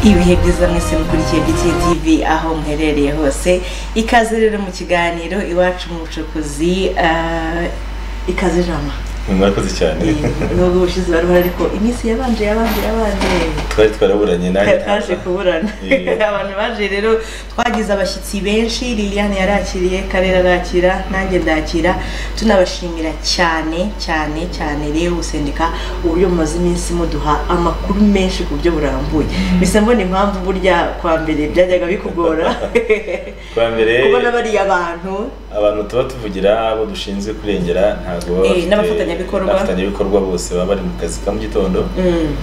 ibihe byiza mwese mukurikiye BT TV aho muherereye hose ikaze rero mu kiganiro iwacu mu bucukuzi ah, ikaze jama mwakoze cyane ibihugu bushize barubara ariko iminsi yabanje yabanje yabanje twari twaraburanye nawe twaje kuburana Eh. abantu baje rero twagize abashyitsi benshi liliane yarakiriye karera arakira nanjye ndakira tunabashimira cyane cyane cyane rero gusendeka uburyo mumaze iminsi muduha amakuru menshi ku buryo burambuye bisa mbona impamvu burya kwa mbere byajyaga bikugora kwa mbere kubona bariya bantu abantu tuba tuvugira abo dushinzwe kurengera ntabwo baba Eh, bafite- n'abafatanyabikorwa. n'abafatanyabikorwa bose baba bari mu kazi ka mu gitondo Mm.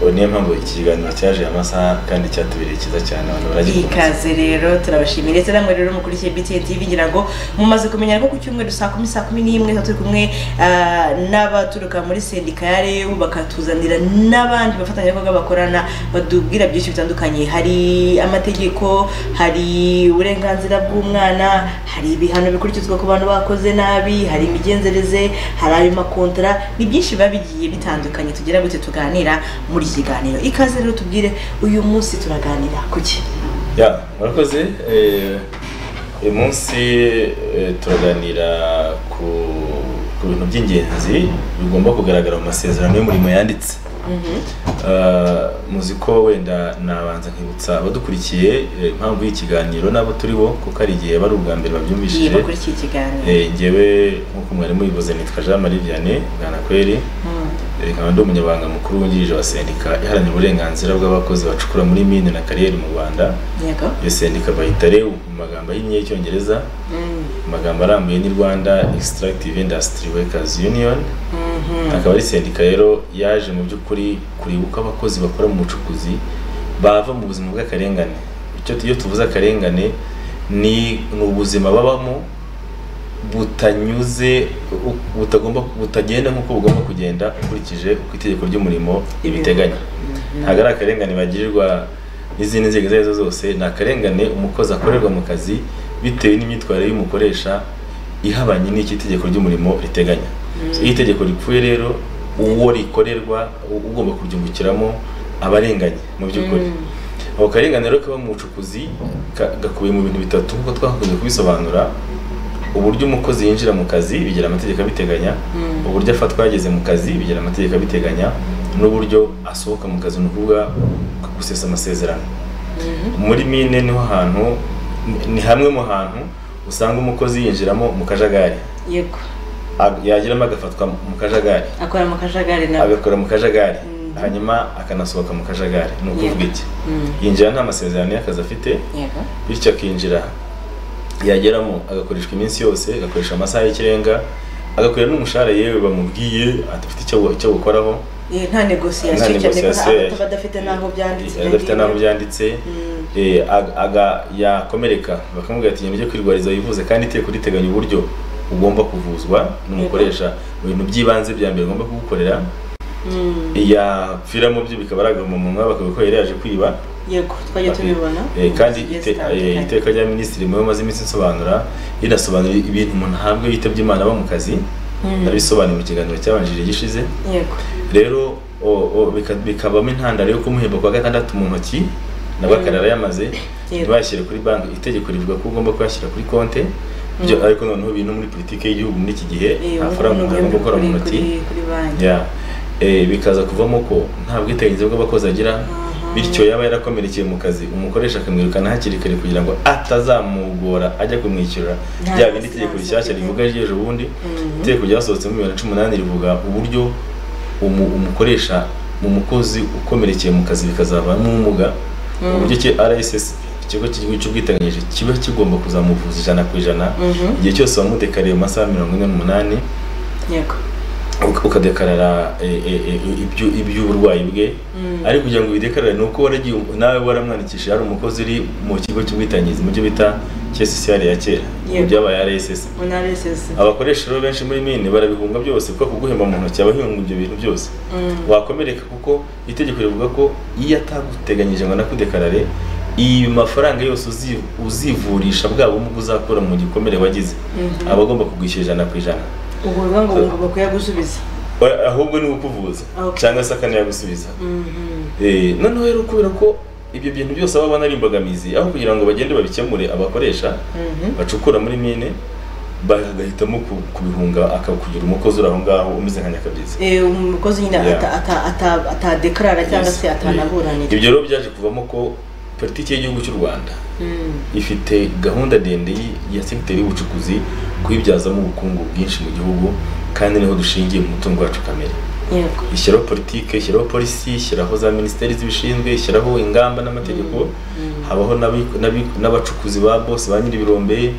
Ubu niyo mpamvu iki kiganiro cyaje aya masaha kandi cyatubereye cyiza cyane abantu baragikunze ikaze rero turabashimiye ndetse namwe rero mukurikiye BTN TV ngira ngo mumaze kumenya ko ku cyumweru saa kumi saa kumi n'imwe tuba turi kumwe ah, n'abaturuka muri sendika ya REU bakatuzanira n'abandi bafatanyabikorwa bakorana batubwira byinshi bitandukanye hari amategeko hari uburenganzira bw'umwana hari ibihano bikurikizwa ku bantu bakoze nabi hari imigenzereze hari ayo makontara ni byinshi biba bigiye bitandukanye tugira gute tuganira muri iki kiganiro ikaze rero tubwire uyu munsi turaganira ku ki ya murakoze eh, uyu munsi eh, turaganira ku ku bintu by'ingenzi bigomba kugaragara mu masezerano y'umurimo yanditse Uh, muzi ko wenda nabanza nkibutsa abadukurikiye eh, impamvu y'ikiganiro n'abo turi bo kuko hari igihe bari ubwa mbere igiye babyumvishije bakurikiye ikiganiro Eh, njyewe nk'uko mwarimu yivuze nitwa jean marie vianney bwanakweri Mm. Eh, nkaba ndi umunyabanga mukuru wungirije wa sendika iharanira uburenganzira bw'abakozi bacukura muri mine na kariyeri mu rwanda yego iyo sendika bayita rewu mu magambo ahinnye y'icyongereza Mm. mu magambo arambuye ni rwanda extractive industry workers union Mhm. akaba ari sendika rero yaje mu by'ukuri kureba uko abakozi bakora mu bucukuzi bava mu buzima bw'akarengane icyo iyo tuvuze akarengane ni ni ubuzima babamo butanyuze u- butagomba butagenda nk'uko bugomba kugenda ukurikije uko itegeko ry'umurimo ribiteganya ntabwo ari akarengane bagirirwa n'izindi nzego izo ari zo zose ni akarengane umukozi akorerwa mu kazi bitewe n'imyitwarire y'umukoresha ihabanye n'icyo itegeko ry'umurimo riteganya iyo itegeko ripfuye rero uwo rikorerwa u- ugomba kuryungukiramo aba arenganye mu by'ukuri ako karengane rero kaba mu bucukuzi ka- gakubiye mu bintu bitatu nk'uko twakunze kubisobanura uburyo umukozi yinjira mu kazi bigira amategeko abiteganya Mm. uburyo afatwa yageze mu kazi bigira amategeko abiteganya n'uburyo asohoka mu kazi ni ukuvuga gusesa amasezerano muri mine niho hantu ni- ni hamwe mu hantu usanga umukozi yinjiramo mu kajagari yego A- yagiramo agafatwa mu kajagari akora mu kajagari nawe agakora mu kajagari Mhm. hanyuma akanasohoka mu kajagari ni ukuvuga Yego. iki Mm. yinjira nta masezerano y'akazi afite yego bityo akinjira yageramo agakoreshwa iminsi yose agakoresha amasaha y'ikirenga agakorera n'umushahara yewe bamubwiye adafite icyo icyo bukoraho Eh, nta nta negosiyasiyo cyane ko negosiyasiyo aba- aba adafite n'aho byanditse adafite n'aho byanditse Mm. Eh, aga- aga- yakomereka bakamubwira ati ibyo kwirwariza wivuze kandi iteko riteganya uburyo ugomba kuvuzwa n'umukoresha mu bintu by'ibanze bya mbere ugomba kugukorera Mm. yapfiramo byo bikaba ari agahomamunwa bakabikora yari yaje kwiba yego twajya tubibona Eh, kandi Zigiye ite- zitandukanye. eh, iteka rya minisitiri mu maze iminsi insobanura rinasobanura ibintu umuntu ahabwa yitabye imana aba mu kazi Mm. nabisobanuye mu kiganiro cyabanjirije gishize yego rero o- o, bika- bikabamo intandaro yo kumuhemba kwa gatandatu mu ntoki nabwo akarara yamaze Yego. ntibashyire kuri banki itegeko rivuga ko ugomba kuyashyira kuri konti byo ariko noneho biri no muri politiki y'igihugu muri iki gihe Eh, nta ubu faranga umuntu ni agomba gukora mu kuri- ntoki kuri- kuri banki ya eh, bikaza kuvamo ko nta bwiteganyirize bw'abakozi agira bityo yaba yarakomerekeye mu kazi umukoresha akamwirukana hakiri kare kugira ngo atazamugora ajya kumwishyura Nta rya bindi nasi itegeko nasi rishyashya nasi. rivuga ry'ejo bundi Mhm. itegeko ryasohotse muri bibiri na cumi n'umunani rivuga uburyo umu- umukoresha umukozi ukomerekeye mu kazi bikazavamo ubumuga uburyo ki rss ikigo cy'igihugu cy'ubwiteganyirize kiba kigomba kuzamuvuza ijana ku ijana Mhm. igihe cyose wamudekariye mu masaha mirongo ine n'umunani yego uk- ukadekarara eh, eh, eh, ibyu- iby'uburwayi bwe Mm. ariko kugira ngo ubidekarare ni uko waragiye nawe waramwandikishije hari umukozi uri mu kigo cy'ubwitangizi mu byo bita kscr ya kera Yego. byabaye rss munara esesi abakoresha rero benshi muri mine barabihunga byose kuko kuguhemba mu ntoki abahunga ibyo bintu byose wakomereka kuko itegeko rivuga ko iyo ataguteganyije ngo anakudekarare iyo mafaranga yose uzi- uzivurisha bwa bumuga uzakura mu gikomere wagize aba agomba kugwishyura ijana ku ijana ubwo bivuga ngo ngo bakuyagusubiza We- ahubwo ni ukuvuza Okay. cyangwa se akanayagusubiza Mhm. Eh, noneho rero kubera ko ibyo bintu byose baba babona ari imbogamizi aho kugira ngo bagende babikemure abakoresha bacukura muri mine bagahitamo ku- kubihunga aka- kugira umukozi uri aho ngaho umeze nka nyakabizi Eh, umukozi nyine Yeah. ata- ata- ata- atadekarara cyangwa Yes. se atanaburanira ibyo rero byaje kuvamo ko politiki y'igihugu cy'u rwanda Mm. ifite gahunda ndende y- ya segiteri y'ubucukuzi kuyibyazamo ubukungu bwinshi mu gihugu kandi niho dushingiye mu mutungo wacu kamere Yego. ishyiraho politike ishyiraho polisi ishyiraho za minisiteri zibishinzwe ishyiraho ingamba n'amategeko habaho n'abi- n'abi- n'abacukuzi ba bose ba nyir'ibirombe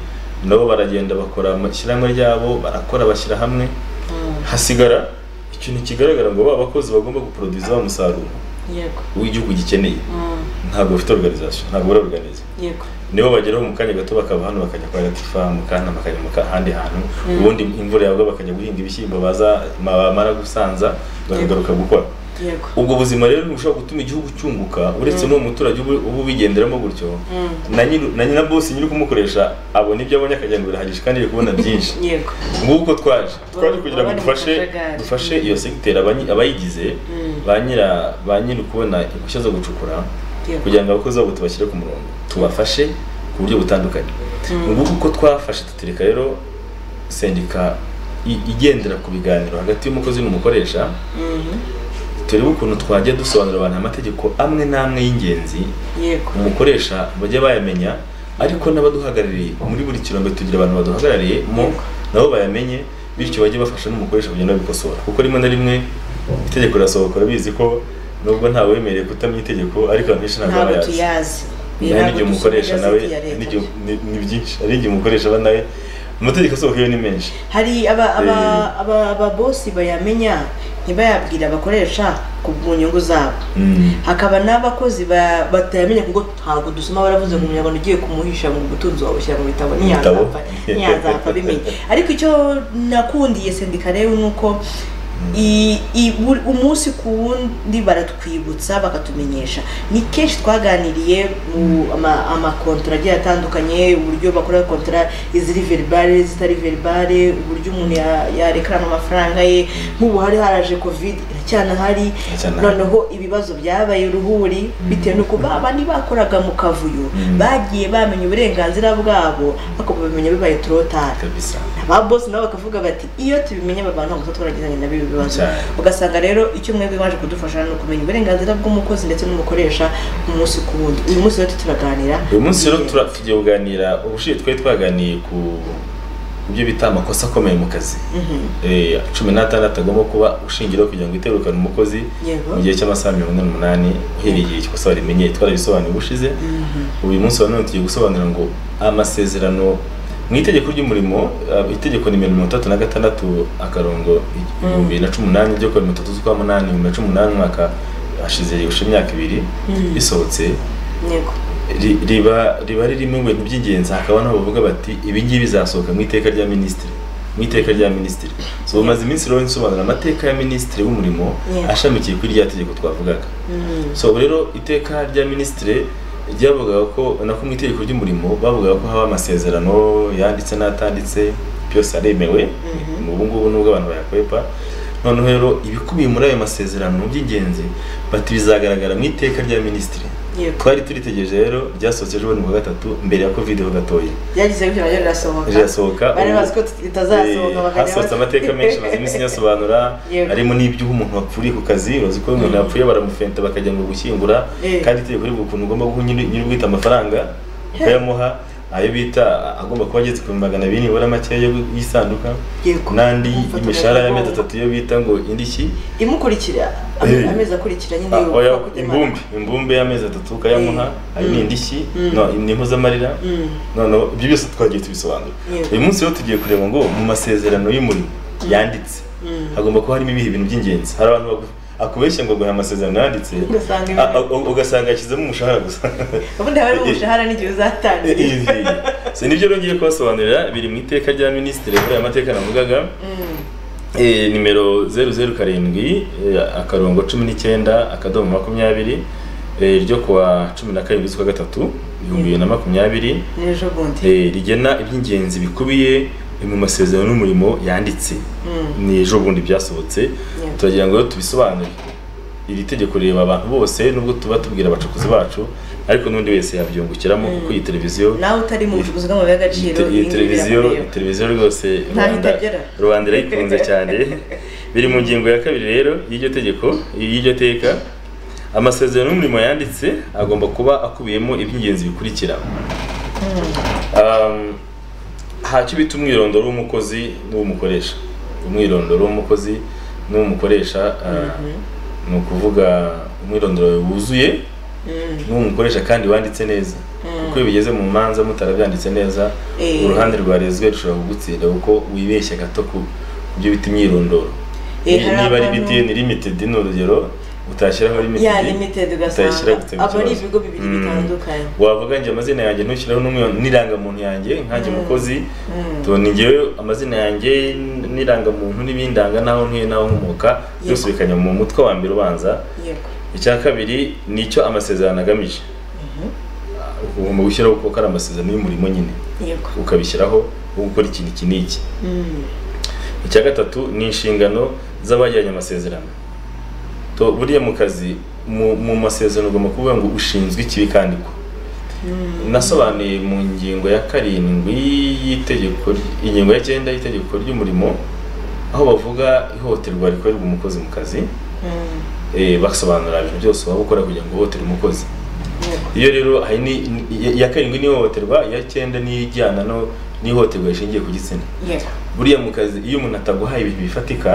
nabo baragenda bakora amashyirahamwe ryabo barakora bashyira hamwe Mm. hasigara ikintu kigaragara ngo ba bakozi bagomba guporoduza wa musaruro Yego. w'igihugu gikeneye Mm. ntabwo bafite organization ntabwo baraorganiza Yego. nibo bageraho mu kanya gato bakava hano bakajya kwa latifa mu kana bakajya mu ahandi hantu ubundi imvura yagwa bakajya guhinga ibishyimbo baza bamara gusanza bakagaruka gukora Yego. ubwo buzima rero bushobora gutuma igihugu cyunguka uretse n'uwo muturage uba uba ubigenderamo gutyo Mm. na nyiri na nyina bosi nyiri kumukoresha abona ibyo abonye akagira ngo birahagije kandi ari kubona byinshi Yego. nguko twaje twaje kugira ngo Baba- baba dufashe mu kajagari. dufashe iyo segiteri abanyi- abayigize Mm. ba nyira ba nyiri ukubona impushya zo gucukura Yego. kugira ngo abakozi babo tubashyire ku murongo tubafashe ku buryo butandukanye Mm. nguko uko twafashe tutereka rero sendika i- igendera ku biganiro hagati y'umukozi n'umukoresha Mhm. turebe ukuntu twajya dusobanurira abantu amategeko amwe n'amwe y'ingenzi Yego. umukoresha bajya bayamenya ariko n'abaduhagarariye muri buri kirombe tugira abantu baduhagarariye mo Yego. nabo bayamenye bityo bajye bafasha n'umukoresha kugenda babikosora kuko rimwe na rimwe itegeko rirasohoka urabizi ko nubwo ntawemerewe kutamenya itegeko ariko abantu benshi ntabwo ntabwo bayazi tuyazi hari n'igihe umukoresha nawe n'igihe n'igihe ni- ni byinshi hari n'igihe umukoresha aba nawe amategeko asohoka yo ni menshi hari aba- aba- Eh. aba- ababosi bayamenya ntibayabwire abakoresha ku mu nyungu zabo hakaba n'abakozi ba- batayamenya kuko ntabwo dusoma baravuze ngo umunyarwanda ugiye kumuhisha mu butunzi wawe ushyira mu bitabo Ibitabo. ntiyazapfa ntiyazapfa abimenye ariko icyo nakundiye sendika rero ni uko i- i- buri- umunsi ku wundi baratwibutsa bakatumenyesha ni kenshi twaganiriye mu ama- amakontra agiye atandukanye uburyo bakora kontra iziri veribare zitari veribare uburyo umuntu ya- yarekarana amafaranga ye nk'ubu hari haraje covid iracyanahari Iracyanahari. noneho noneho ibibazo byabaye uruhuri bitewe nuko ba bandi bakoraga mu kavuyo Mm. bagiye bamenya uburenganzira bwabo ariko babimenya bibaye turotari kabisa ba bosi nabo bakavuga bati iyo tubimenye aba bantu ntabwo tuba twaragezanye nabo ibi bibazo Cyane. ugasanga rero icyo mwebwe waje kudufasha ni ukumenya uburenganzira bw'umukozi ndetse n'umukoresha umunsi ku wundi uyu munsi rero turaganira uyu munsi rero tura- tugiye kuganira ubushize twari twaganiye ku ku byo bita amakosa akomeye mu kazi Mhm. Eh, cumi n'atandatu agomba kuba ushingiraho kugira ngo iterukane umukozi Yego. mu gihe cy'amasaha mirongo ine n'umunani uhereye igihe ikosa barimenye twarabisobanuye ubushize Mhm. uyu munsi wa none tugiye gusobanura ngo amasezerano mu itegeko ry'umurimo eh, itegeko nimero mirongo itatu na gatandatu akarongo ibihumbi bibiri na cumi n'umunani ryo kuwa mirongo itatu z'ukwa munani ibihumbi bibiri na cumi n'umunani umwaka hashize yuje imyaka ibiri Mm. risohotse yego ri- riba riba ririmo ibintu by'ingenzi hakaba n'aho bavuga bati ibi ngibi bizasohoka mu iteka rya minisitiri mu iteka rya minisitiri so umaze iminsi rero nsobanura amateka ya minisitiri w'umurimo Yeah. ashamikiye kuri rya tegeko twavugaga Mhm. so ubu rero iteka rya minisitiri ryavugaga ko nako mu itegeko ry'umurimo bavugaga ko haba amasezerano yanditse n'atanditse byose aremewe Mhm. ubu ngubu nubwo abantu bayakwepa noneho rero ibikubiye muri ayo masezerano by'ingenzi bati bizagaragara mu iteka rya minisitiri yego twari turitegereje rero ryasohotse ejo bundi ku wa gatatu mbere ya covid ho gatoya byagize gutyo naryo rirasohoka rirasohoka bari ubu- bazi ko ritazasohoka Eh, bakajya hasohotse bas- amateka menshi maze iminsi nyasobanura Yego. harimo n'iby'uho umuntu wapfuriye ku kazi urazi ko iyo umuntu yapfuye baramufenta bakajya ngo gushyingura Eh. kandi itegeko rivuga ukuntu ugomba guha nyiri- nyiri ubwite amafaranga ukayamuha ayo bita agomba kuba ageze ku bihumbi magana abiri nibura makeya yo y'isanduka Yego. n'andi Umufata y'imishahara ya umugongo. mezi atatu yo bita ngo indishyi imukurikira Eh. ame- amezi akurikira nyine Ah, yo oya, kujya imbumbe imbumbe y'amezi atatu ukayamuha Mm. ayo ni Mm. indishyi Mm. no ni impuzamarira Mm. noneho ibyo byose twagiye tubisobanura Yego. uyu munsi rero tugiye kureba ngo mu masezerano y'umurimo yanditse Mm. hagomba kuba harimo ibihe bintu by'ingenzi hari abantu bagu- akubeshya ngo guha amasezerano yanditse Ugasanga a- a- u- ugasanga yashyizemo umushahara gusa ubundi haba ari umushahara n'igihe uzatangira Si nibyo rero ngiye kubasobanurira biri mu iteka rya minisitiri muri aya mateka navugaga Mm. Eh, nimero zeru zeru karindwi eh, akarongo cumi n'icyenda akadomo makumyabiri eh, ryo kuwa cumi na karindwi z'ukwa gatatu ibihumbi bibiri na makumyabiri n'ejo bundi eh, rigena iby'ingenzi bikubiye mu masezerano n'umurimo yanditse Mm. ni ejo bundi byasohotse turagira ngo rero tubisobanure iri tegeko rireba abantu bose nubwo tuba tubwira abacukuzi bacu ariko n'undi wese yabyungukiramo kuko iyi televiziyo nawe utari mu bucukuzi bw'amabuye y'agaciro iyi iyi ngiyi televiziyo iyi biramureba. televiziyo rwose Ntaho rubanda itagera. rubanda irayikunze cyane biri mu ngingo ya kabiri rero y'iryo tegeko y'iryo teka amasezerano y'umurimo yanditse agomba kuba akubiyemo iby'ingenzi bikurikira Um, ntacyo bita umwirondoro w'umukozi n'uw'umukoresha umwirondoro w'umukozi n'uw'umukoresha uh, ni ukuvuga umwirondoro wuzuye Mm. n'umukoresha kandi wanditse neza kuko iyo bigeze mu manza mutarabyanditse neza Eh. uruhande rwarezwe rushobora kugutsinda kuko wibeshya gato ku ku byo bita imyirondoro Eh, hari niba ari abantu- btn limited ni urugero utashyiraho limited ya limited ugasanga utashyira gutema abo ari ikibazo. ibigo bibiri Mm. bitandukanye wavuga njye amazina yanjye ntushyiraho n'umwe n'irangamuntu yanjye nkanjye umukozi Mm. to ni njyewe amazina yanjye n- n'irangamuntu n'ibindanga n'aho ntuye n'aho nkomoka byose Yego. bikajya mu mutwe wa mbere ubanza yego icya kabiri ni icyo amasezerano agamije ugomba gushyiraho kuko ari amasezerano y'umurimo nyine yego ukabishyiraho wo gukora ikintu iki n'iki Mm. icya gatatu ni inshingano z'abagiranye amasezerano to buriya mu kazi mu- mu masezerano ugomba kuvuga ngo ushinzwe ikibi kandi ko nasobanuye mu ngingo ya karindwi y'itegeko ry- ingingo ya cyenda y'itegeko ry'umurimo aho bavuga ihohoterwa rikorerwa umukozi mu kazi Mm. eh, basobanura ibintu byose waba ukora kugira ngo uhohotere umukozi yego iyo rero hari ni- ni- iya karindwi ni ihohoterwa iya cyenda ni ijyana no n'ihohoterwa rishingiye ku gitsina yego buriya mu kazi iyo umuntu ataguhaye ibintu bifatika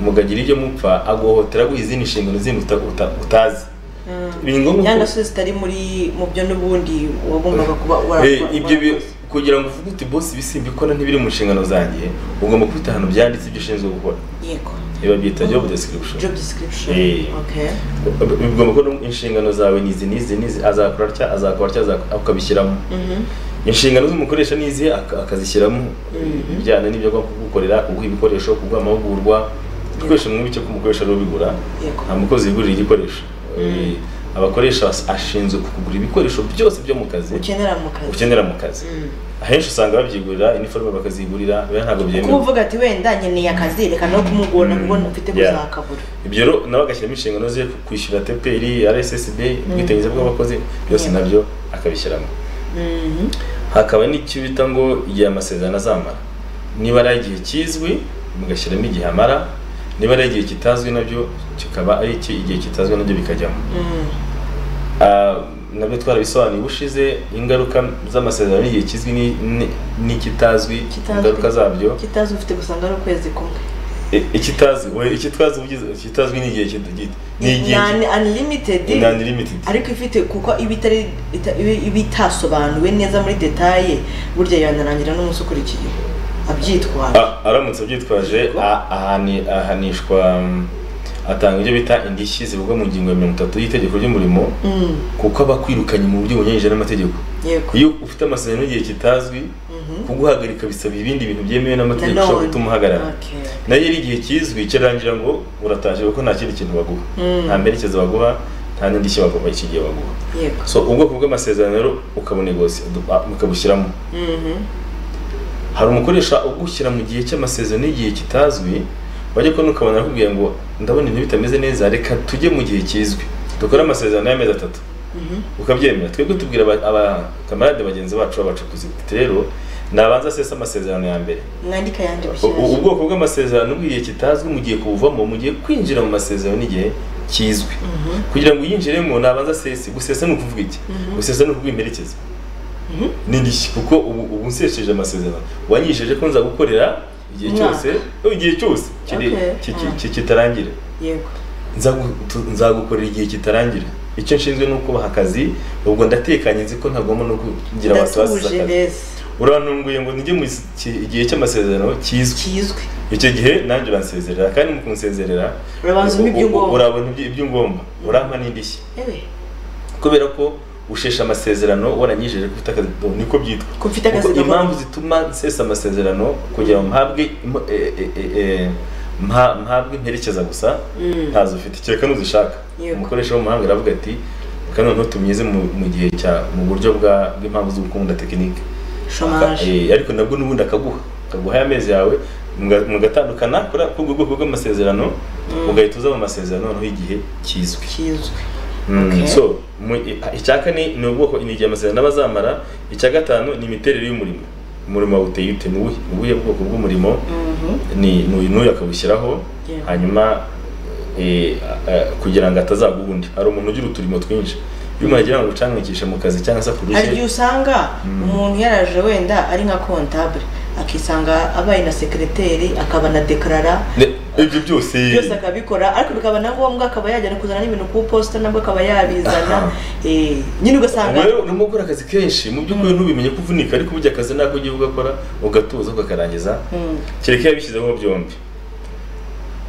mugagira ibyo mupfa aguhohotera aguha izindi nshingano zindi uta- uta- utazi Mm. biri ngombwa ko- yanga se zitari muri mu byo n'ubundi wagombaga kuba Eh, warakora ibyo bi- kugira ngo uvuge uti bosi ibi simbikora ntibiri mu nshingano zanjye ugomba kwita ahantu byanditse ibyo ushinzwe gukora yego ibi babyita job description job description Eh. okay bigomba kuba inshingano zawe ni izi n'izi n'izi azakora atya azakora atya azakora- ukabishyiramo Mhm. inshingano z'umukoresha ni izi ak- akazishyiramo ibijyana n'ibyo agomba kugukorera kuguha ibikoresho kuguha amahugurwa ibikoresho bimwe bike k'umukoresha ariwe ubigura yego nta mukozi wigurira igikoresho Eh, abakoresha as- ashinzwe kukugura ibikoresho byose byo mu kazi ukenera mu kazi ukenera mu kazi Mm. ahenshi usanga babyigurira iniforume bakazigurira biba ntabwo kuba byemewe uvuga ati wenda nkeneye akazi reka no kumugora kuko mfite Yeah. kuzakabura ibyo rero nawe agashyiramo inshingano ze kwishyura teperi rssb ubwiteganyirize bw'abakozi byose Yeah. nabyo akabishyiramo Mhm. hakaba n'icyo bita ngo igihe amasezerano azamara niba ari igihe kizwi mugashyiramo igihe amara niba ari igihe kitazwi nabyo kikaba ari iki igihe kitazwi nabyo bikajyamo Mm. Ah, nabyo twarabisobanuye ubushize ingaruka z'amasezerano n'igihe kizwi ni- ni- n'ikitazwi Kitazwi. ingaruka zabyo kitazi ufite gusanga ari ukwezi kumwe I- ikitazwi we ikitazwi ugize ikitazwi ni igihe kid- ni igihe Ni un- unlimited ki- ni unlimited ariko ifite kuko iba itari ita- iba- iba itasobanuwe neza muri detaye burya yanarangira n'umunsi ukurikiye abyitwara Ah, aramutse abyitwaje a- ahani- ahanishwa mm, atanga ibyo bita indishyi zivugwa mu ngingo ya mirongo itatu y'itegeko ry'umurimo Mm, kuko aba akwirukanye mu buryo bunyuranyije n'amategeko yego iyo ufite amasezerano y'igihe kitazwi Mhm. kuguhagarika bisaba ibindi bintu byemewe n'amategeko Nanone. ushobora gutuma uhagarara Okay. nayo ari igihe kizwi kirarangira ngo urataje kuko nta kindi kintu baguha Mm. nta mperekeza baguha nta n'indishyi baguha iki gihe baguha yego so ubwoko bw'amasezerano rero ukabunegosi ukabushyiramo Mhm. hari umukoresha ugushyira mu gihe cy'amasezerano n'igihe kitazwi wajya kubona ukabona akubwiye ngo ndabona ibintu bitameze neza reka tujye mu gihe kizwi dukore amasezerano y'amezi atatu Mhm. ukabyemera twebwe tubwira aba- abakamarade bagenzi bacu b'abacukuzi tuti rero nabanza asesa amasezerano ya mbere mwandika ayandi U- u- bushyashya ubwoko bw'amasezerano bw'igihe kitazwi mugiye kubuvamo mugiye kwinjira mu masezerano n'igihe kizwi Mhm. kugira ngo uyinjiremo nabanza asese gusesa ni ukuvuga iki gusesa ni ukuvuga imperekeza Mhm. ni indishyi kuko ubu ubu nsesheje amasezerano wanyisheje ko nza gukorera igihe Umwaka. cyose oh, igihe cyose kiri- Okay. ki- ki- Mm. ki- kitarangira yego Nza gu- tu- nzagukorera igihe kitarangira icyo nshinzwe ni ukubaha akazi ubwo ndatekanye nzi ko ntagomba no kugira abasibaziza ndatuje akazi mbese urantunguye ngo nijye mu is- ki- igihe cy'amasezerano kizwi kizwi icyo gihe nanjye uransezerera kandi mu kunsezerera Urabanza umpa ibyo u- u- ngomba. urabona ibyo- ibyo ngomba urampa n'indishyi ewe kubera ko ushesha amasezerano waranyijeje ko ufite akazi do, niko byitwa ko mfite akazi Kuko gakora. impamvu zituma nsesa amasezerano kugira ngo mpabwe imp- eh, eh, eh, eh, mpa- mpabwe imperekeza gusa Mm. ntazo ufite kereka n'uzishaka Yego. umukoresha w'umuhanga aravuga ati reka noneho tumyize mu mu gihe cya mu buryo bwa- bw'impamvu z'ugukunda tekinike Chômage. ariko nabwo n'ubundi akaguha akaguha aya mezi yawe muga- mugatandukana kuri kuri ubwo bwoko bw'amasezerano ugahita uza mu masezerano noneho igihe kizwi kizwi Mm, Okay. so mu- i- icya kane ni ubwoko ni igihe amasezerano aba azamara icya gatanu ni imiterere y'umurimo umurimo wawe uteye ute ni ubuhe- ubuhe bwoko bw'umurimo Mhm. ni ni n'uyu akawushyiraho Yeah. hanyuma eh, a- a- kugira ngo atazagwa undi hari umuntu ugira uturimo twinshi iyo umuntu agira ngo ucangikishe mu kazi cyangwa se hari igihe akurushye usanga umuntu yaraje wenda ari nka kontabule akisanga abaye na sekereteri akaba na dekarara Ne- ibyo byose byose akabikora ariko bikaba na ngombwa akaba yajya no kuzana n'ibintu ku iposita nabwo akaba Aha. yabizana Eh, nyine ugasanga ubwo rero urimo gukora akazi kenshi mu by'ukuri ntubimenye ko uvunika ariko burya akazi nako ugiye ugakora ugatuza ukakarangiza Mm, kereka yabishyizeho byombi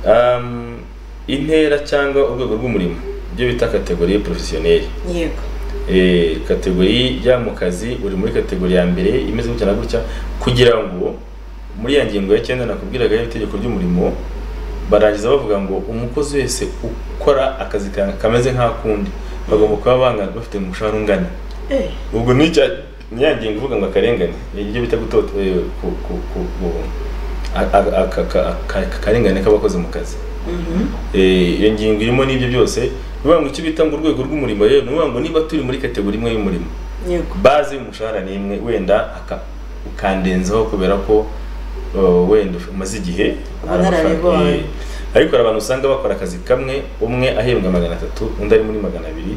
Um, intera cyangwa urwego rw'umurimo ibyo bita kategori porofesiyoneri yego Eh, kategori ijya mu kazi uri muri kategori ya mbere imeze gutya na gutya kugira ngo muri ya ngingo ya cyenda nakubwiraga y'itegeko ry'umurimo barangiza bavuga ngo umukozi wese ukora akazi ka- kameze nk'akundi bagomba kuba bangana bafite umushahara ungana Eh, ubwo ni cya ni ya ngingo ivuga ngo akarengane ibyo bita gutota eh, ku- ku- ku- ku- a- a- aka- aka- aka- akarengane k'abakoze mu kazi mhm. Eh, iyo ngingo irimo n'ibyo byose ni ukuvuga ngo icyo bita ngo urwego rw'umurimo rero ni ukuvuga ngo niba turi muri kategori imwe y'umurimo yego baze y'umushahara ni imwe wenda aka- ukandenzaho kubera ko uh, wenda umaze igihe hari amafaranga- Ubunararibonye. eh, ariko hari abantu usanga bakora akazi kamwe umwe ahembwa magana atatu undi ari muri magana abiri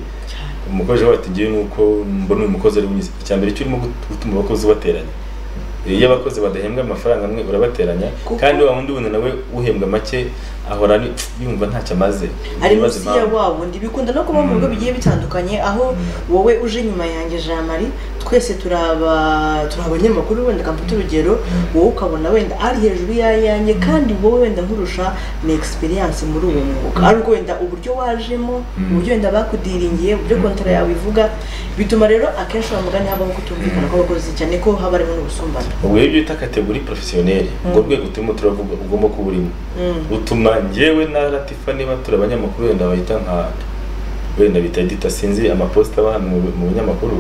umukozi we ati ngewe nuko mbona uyu mukozi ari mwiza icya mbere cyo urimo gut- gutuma abakozi bateranya iyo abakozi badahembwa amafaranga amwe urabateranya Kuko- kandi wa wundi wundi nawe uhembwa make ahora ari- yumva ntacyo amaze ari Yibaza munsi ya impamvu. wa wundi bikunda no kuba mu bigo bigiye bitandukanye aho wowe uje nyuma yanjye Jean Marie twese turaba turi abanyamakuru wenda kamfite urugero wowe ukabona wenda ari hejuru y'ayanjye kandi wowe wenda nkurusha na experience muri uwo mwuga ari uko wenda uburyo wajemo uburyo wenda bakudiringiye uburyo kontara yawe ivuga bituma rero akenshi uwo mugani habaho kutumvikana kw'abakozi cyane ko haba harimo n'ubusumbane ubwo rero ibyo bita kategori porofesiyoneri ubwo rwego turimo turavuga ugomba kuba urimo Mm. butuma njyewe na latifa niba turi abanyamakuru wenda bahita nka wenda bita edita sinzi amaposita aba hano mu mu binyamakuru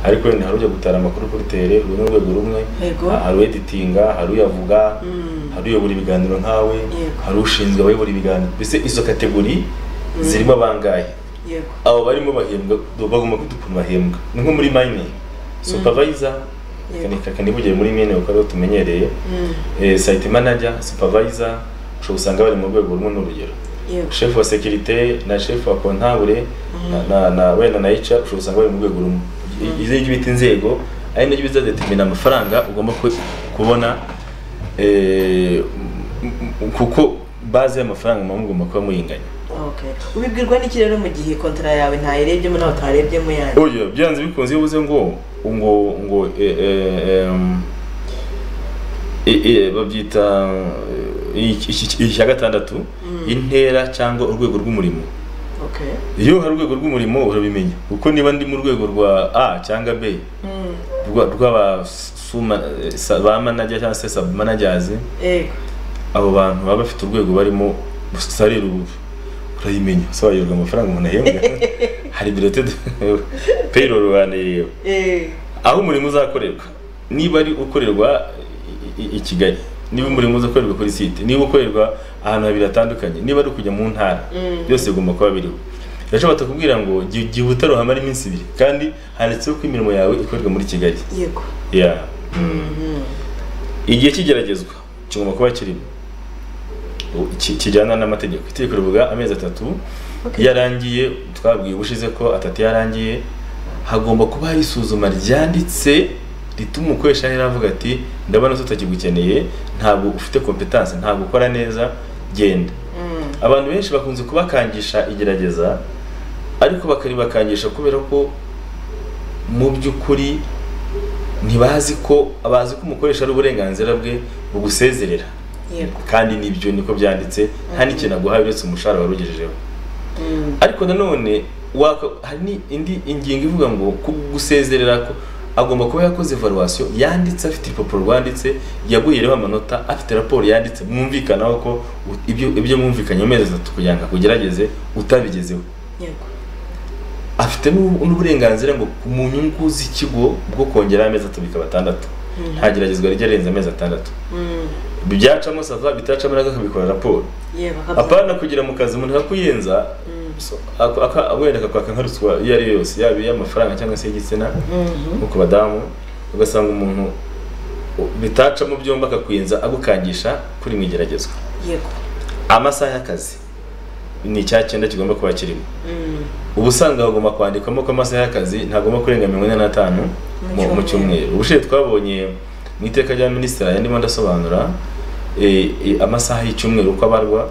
ariko wenda hari ujya gutara amakuru kuri tere uru ni urwego rumwe Yego. hari uweditinga hari uyavuga Mm. hari uyobora ibiganiro nkawe Yego. hari ushinzwe abayobora ibiganiro mbese izo kategori zirimo abangahe yego abo barimo bahembwa bagomba kugira ukuntu bahembwa ni nko muri mine supervisor Yego. reka kanivugiye muri mine kuko ariho tumenyereye Mm. eh, site manager supervisor ushobora usanga bari mu rwego rumwe n'urugero yego chef wa securite na chef wa kontabule na- na na wenda na HR ushobora usanga bari mu rwego rumwe izo ibyo bita inzego ari nabyo bizadetermina amafaranga ugomba ku- kubona eh, m- m- kuko baze y'amafaranga muba mugomba kuba muyinganya Okay. Ubibwirwa n'iki rero mu gihe kontara yawe ntayirebyemo nawe utarebyemo yanyu oya byanze bikunze iyo uvuze ngo ngo ngo eh, eh, em, eh, eh, babyita eh, iki- iki- icya gatandatu intera cyangwa urwego rw'umurimo Okay. iyo hari urwego rw'umurimo urabimenya kuko niba ndi mu rwego rwa a cyangwa b Mm. rwa- rw'aba suma- sa- ba manager cyangwa se sub managers Yego. abo bantu baba bafite urwego barimo sarira ubu urayimenya sobanukirwa amafaranga umuntu ahembwa hari birote payroll banayireba Eh. aho umurimo uzakorerwa niba ari ukorerwa i- i- i Kigali niba umurimo uzakorerwa kuri site niba ukorerwa ahantu habiri hatandukanye niba ari ukujya mu ntara Mm. byose bigomba kuba biriho ndashobora batakubwira ngo "Gi- gihuta ruhamara iminsi ibiri kandi handitseho ko imirimo yawe ikorerwa muri Kigali Yego. Yeah. Mhm. igihe cy'igeragezwa kigomba kuba kirimo U- ki- kijyana n'amategeko itegeko rivuga amezi atatu Okay. iyo arangiye twabwiye ubushize ko atatu yarangiye hagomba kuba hari isuzuma ryanditse rituma umukoresha ahera avuga ati ndabona ko tutagigukeneye ntabwo ufite kompetanse ntabwo ukora neza genda Mm. abantu benshi bakunze kubakangisha igerageza ariko bakaribakangisha kubera ko mu by'ukuri ntibazi ko bazi ko umukoresha ari uburenganzira bwe bugusezerera Yego. kandi nibyo niko byanditse nta n'ikintu aguhaye uretse umushahara wari ugejejeho Mm. ariko nanone waka- hari ni- indi ingingo ivuga ngo ku- gusezerera ko agomba kuba yakoze evaluation yanditse afite urupapuro rwanditse yaguyereho amanota afite raporo yanditse mwumvikanaho ko u- ibyo ibyo mwumvikanye mu mezi atatu kugira ngo akugerageze utabigezeho Yego. afite n'u- n'uburenganzira ngo mu nyungu z'ikigo bwo kongera amezi atatu bikaba atandatu nta geragezwa rijya rirenze amezi atandatu Mm. byacamo sava bitacamo nako akabikora raporo yewe bakabyibuha apana kugira mu kazi umuntu akakuyenza so, ako- aka- wenda akakwaka nka ruswa iyo ari yo yose yaba iy'amafaranga cyangwa se y'igitsina nko ku badamu ugasanga umuntu u- bitacamo byombi akakuyenza agukangisha kuri mu igeragezwa yego amasaha y'akazi ni icya cyenda kigomba kuba kirimo Mm. uba usanga hagomba kwandikwamo ko amasaha y'akazi ntagomba kurenga mirongo ine n'atanu mu- Mu mu cyumweru ubushize twabonye mu iteka rya minisitiri aya ndimo ndasobanura eh, eh, amasaha y'icyumweru uko abarwa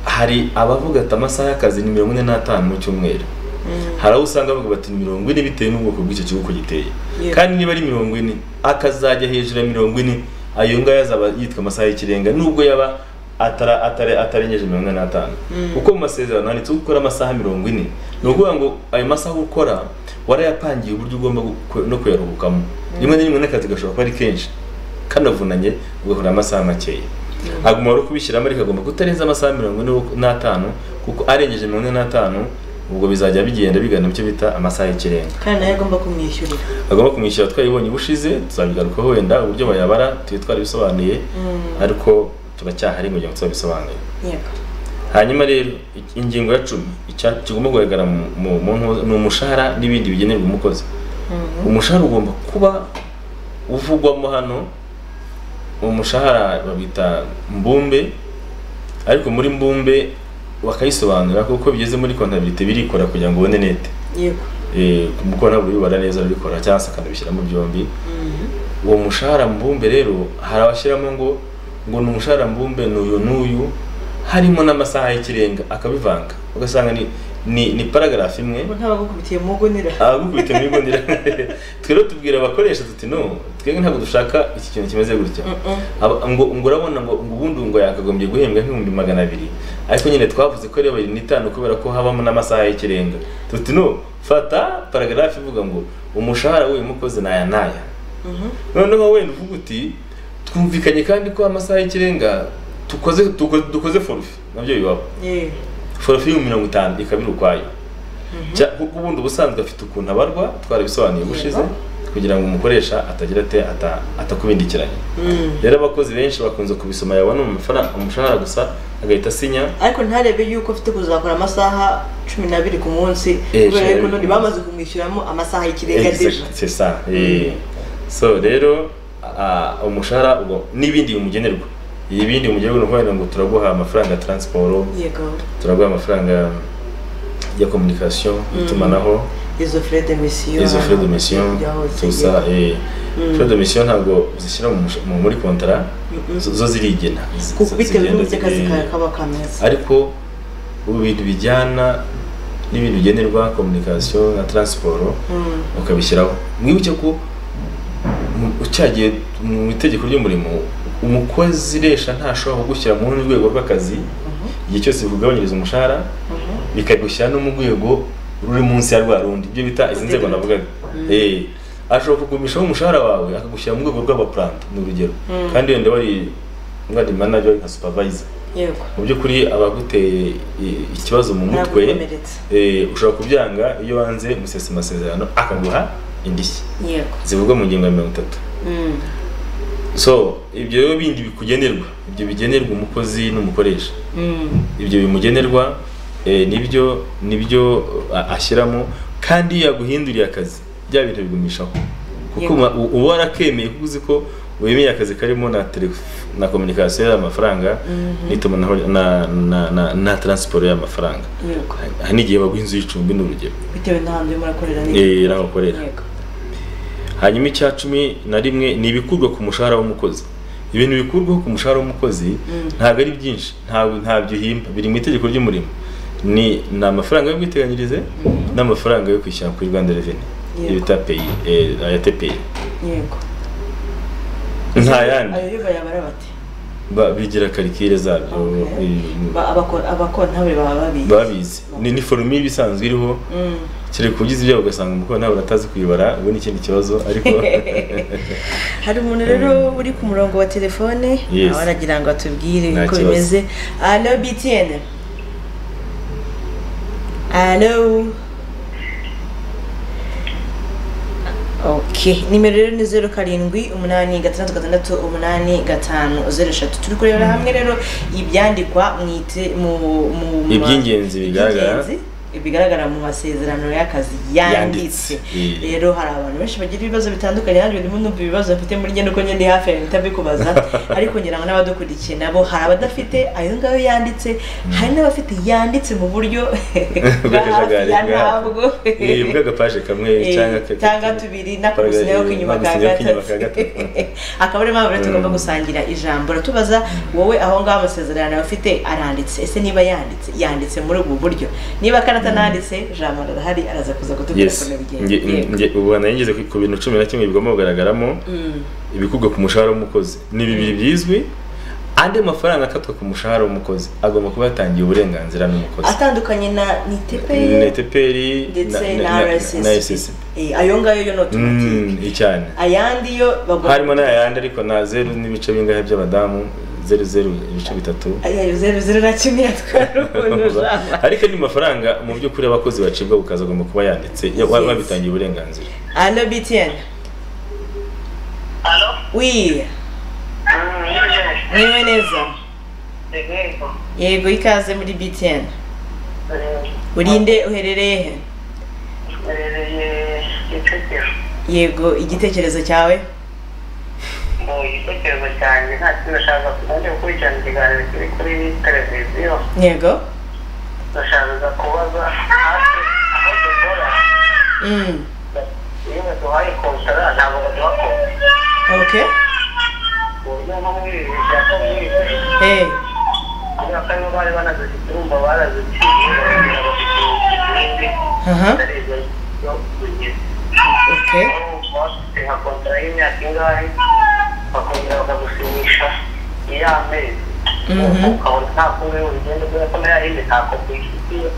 hari abavuga ati amasaha y'akazi ni mirongo ine n'atanu mu cyumweru Mm. hari abo usanga bavuga bati "Ni mirongo ine bitewe n'ubwoko bw'icyo kigo uko giteye Yeah. kandi niba ari mirongo ine akazajya hejuru ya mirongo ine ayo ngayo azaba yitwa amasaha y'ikirenga nubwo yaba atara- atare- atarengeje mirongo ine n'atanu Mm. kuko mu masezerano handitseho gukora amasaha mirongo ine ni ukuvuga ngo ayo masaha ukora warayapangiye uburyo ugomba gu- no kuyaruhukamo rimwe na rimwe n'akazi gashobora kuba ari kenshi kanavunanye ugahura amasaha makeya ntabwo umubare wo kubishyiramo ariko agomba kutarenza amasaha mirongo ine n'atanu kuko arengeje mirongo ine n'atanu ubwo bizajya bigenda bigana icyo bita amasaha y'ikirenga kandi nawe agomba kumwishyurira agomba kumwishyura twayibonye ubushize tuzabigarukaho wenda uburyo bayabara tuye twarabisobanuye Mm. ariko turacyahari kugira ngo tuzabisobanure yego hanyuma rero i- ingingo ya cumi icya- kigomba kugaragara mu- mu- mu ntuza- ni umushahara n'ibindi bigenerwa umukozi Mhm. umushahara ugomba kuba uvugwamo hano umushahara babita mbumbe ariko muri mbumbe bakayisobanura kuko bigeze muri kontabirite birikora kugira ngo ubone nete yego Eh, kuko ntabwo bibara neza arabikora cyangwa se akanabishyiramo byombi Mhm. uwo mushahara mbumbe rero hari abashyiramo ngo ngo ni umushahara mbumbe ni uyu n'uyu harimo n'amasaha y'ikirenga akabivanga ugasanga ni ni, ni paragarafu imwe ubu ntabagukubitiye mu nira abagukubita muri gondera twero tubwira abakoresha tuti no twebwe ntabwo dushaka iki kintu kimeze gutya Mm-mm. Aba- ngo ngo urabona ngo ngo ubundi ngo yakagombye guhembwa nk'ibihumbi magana abiri ariko nyine twavuze ko ari babiri n'itanu kubera ko habamo n'amasaha y'ikirenga tuti no fata paragarafu ivuga ngo umushahara w'uyu mukozi ni aya n'aya Mhm. noneho wenda uvuga uti twumvikanye kandi ko amasaha y'ikirenga tukoze tuko- dukoze forufe nabyo bibaho Yewe. forufe y'ibihumbi mirongo itanu ikaba iri ukwayo Mhm. Cya- kuko ubundi ubusanzwe afite ukuntu abarwa twarabisobanuye ubushize kugira ngo umukoresha atagira ate ata- atakubindikiranye Mm. rero abakozi benshi bakunze kubisoma yabona amafaranga umushahara gusa agahita asinya ariko ntarebe yuko afite kuzakora amasaha cumi n'abiri ku munsi kubera Eh, yuko cumi n'abiri none ku munsi. bamaze kumwishyuramo amasaha y'ikirenga deja Exact, c'est ça Eh. so rero ah, umushahara ubwo n'ibindi bimugenerwa ibindi bimugenerwa ni ukuvuga ngo turaguha amafaranga ya taransiporo yego turaguha amafaranga ya communication y'itumanaho izo fure de misiyo izo frais de mission byahose tout ça yego. eh frais de mission ntabwo uzishyira mu mush- mu- muri contrat Mm-mm. zo zo zirigena Z- kuko z- bitewe zigenda n'uburyo akazi ziri- kawe kaba kameze ariko ubu bintu bijyana n'ibintu bigenerwa communication na transport Mm. ukabishyiraho mwibuke ko mu- ucyagiye mu itegeko ry'umurimo umukozi resha ntashobora kugushyira mu rundi rwego rw'akazi Mhm. igihe cyose bikugabanyiriza umushahara Mhm. bikagushyira no mu rwego ruri munsi ya rwa rundi ibyo bita izi nzego navugaga Eh, ashobora kugumishaho umushahara wawe akagushyira mu rwego rw'abaplanta ni urugero Mm. kandi wenda wari wari manager wari nka supervisor yego mu by'ukuri abaguteye i- ikibazo mu mutwe Nabikomeretse. eh, ushobora kubyanga iyo wanze musesa amasezerano akaguha indishyi yego zivugwa mu ngingo ya mirongo itatu Mm. so ibyo rero bindi bikugenerwa ibyo bigenerwa umukozi n'umukoresha Mm. ibyo bimugenerwa eh, nibyo nibyo a- ashyiramo kandi iyo yaguhinduriye akazi bya bintu bigumishaho kuko Yego. uma- u- uba warakemeye kuko uzi ko wemeye akazi karimo na telef- na communication y'amafaranga Mhm. n'itumanaho na na na, na transport y'amafaranga yego hari n'igihe baguha inzu y'icumbi ni urugero bitewe n'ahantu urimo urakorera eh naho ukorera yego hanyuma icya cumi na rimwe ni ibikurwa ku mushahara w'umukozi ibintu bikurwaho ku mushahara w'umukozi Mm. ntabwo ari byinshi ntabwo ntabyo uhimba biri mu itegeko ry'umurimo ni ni amafaranga y'ubwiteganyirize n'amafaranga yo kwishyura kuri rwanda reveni Yego. bita peyi eh, aya tepeyi yego nta yandi ayo yo bayabara bati Ba- bigira karikire zabyo Okay. eh, Ba- abako- abakontabule baba babizi babizi ni ni forume iba isanzwe iriho Mm. kereka ugize ibyago ugasanga umukoranabuhanga atazi kuyibara ubu ni ikindi kibazo ariko hari umuntu rero uri ku murongo wa telefone Yes. nawe aragira ngo atubwire Nta uko kibazo. bimeze alo btn alo Okay. nimero rero ni zeru karindwi umunani gatandatu gatandatu umunani gatanu zeru eshatu turi kurebera hamwe rero ibyandikwa mu ite- mu- mu- mu- Iby'ingenzi bigaragara. iby'ingenzi bigaragara mu masezerano y'akazi yanditse Yanditse. rero hari abantu benshi bagira ibibazo bitandukanye nanjye ndimo numva ibibazo bafite muri njye nuko nyine hafi ya mpita mbikubaza ariko ngira ngo n'abadukurikiye nabo hari abadafite ayo ngayo yanditse hari n'abafite yanditse mu buryo bwa hafi Bw'akajagari ya bwa hafi. ntabwo Eh, bw'agapaje kamwe Eh, cyangwa cyangwa tubiri n'akagusinya ko inyuma ka gatatu akaba ariyo mpamvu rero tugomba Mm. gusangira ijambo uratubaza wowe aho ngaho amasezerano yawe ufite aranditse ese niba yanditse yanditse muri ubu buryo niba karatananditse jambo arahari araza kuza kutubwira yes ukuntu Nge- bigenze nge- ubu nageze ku bintu cumi na kimwe bigomba kugaragaramo Mm. ibikugwa ku mushahara w'umukozi ni bibiri byizwi andi mafaranga akatwa ku mushahara w'umukozi agomba kuba yatangiye uburenganzira n'umukozi atandukanye na na niteperi eteperi ndetse na- na na- RSSB. na RSSB. Eh, ayo ngayo yo ni otomatike Mm, icyane ayandi yo bagomba harimo n'ayandi ariko na zeru n'ibice bingahe by'abadamu zeru zeru ibice bitatu ayayo zeru zeru na kimwe yatwara ukuntu jambo ariko ni mafaranga mu by'ukuri abakozi bacibwa bukaza agomba kuba yanditse ya- wa- babitangiye uburenganzira Allô, Bitienne. Allô? Oui, Mm, yes, niwe neza. the neighbor. Yego, ikaze muri BTN. Eh, Urinde uherereye he? eh, Kicukiro. Yego, igitekerezo cyawe? Mu gitekerezo cyanjye nta kintu ndashaka kubanza gukurikirana ikiganiro kiri kuri televiziyo Yego. ndashaka kubaza hafi aho dukora Mm. iyo baduhaye kontara ntabwo baduha kontara Okay. ku buryo nko muri ibi bishaka mwese Eh. kubera ko aribo bari banazifite urumva baraziciye bagira bafite ikindi Aha. atari ibyo byo kugira Okay. nka kontara y'imyaka ingahe bakongera bakagusinyisha iy'amezi Mhm. ukabona nta kumwe urugendo kubera ko nayo ari imitako ku ishuti ye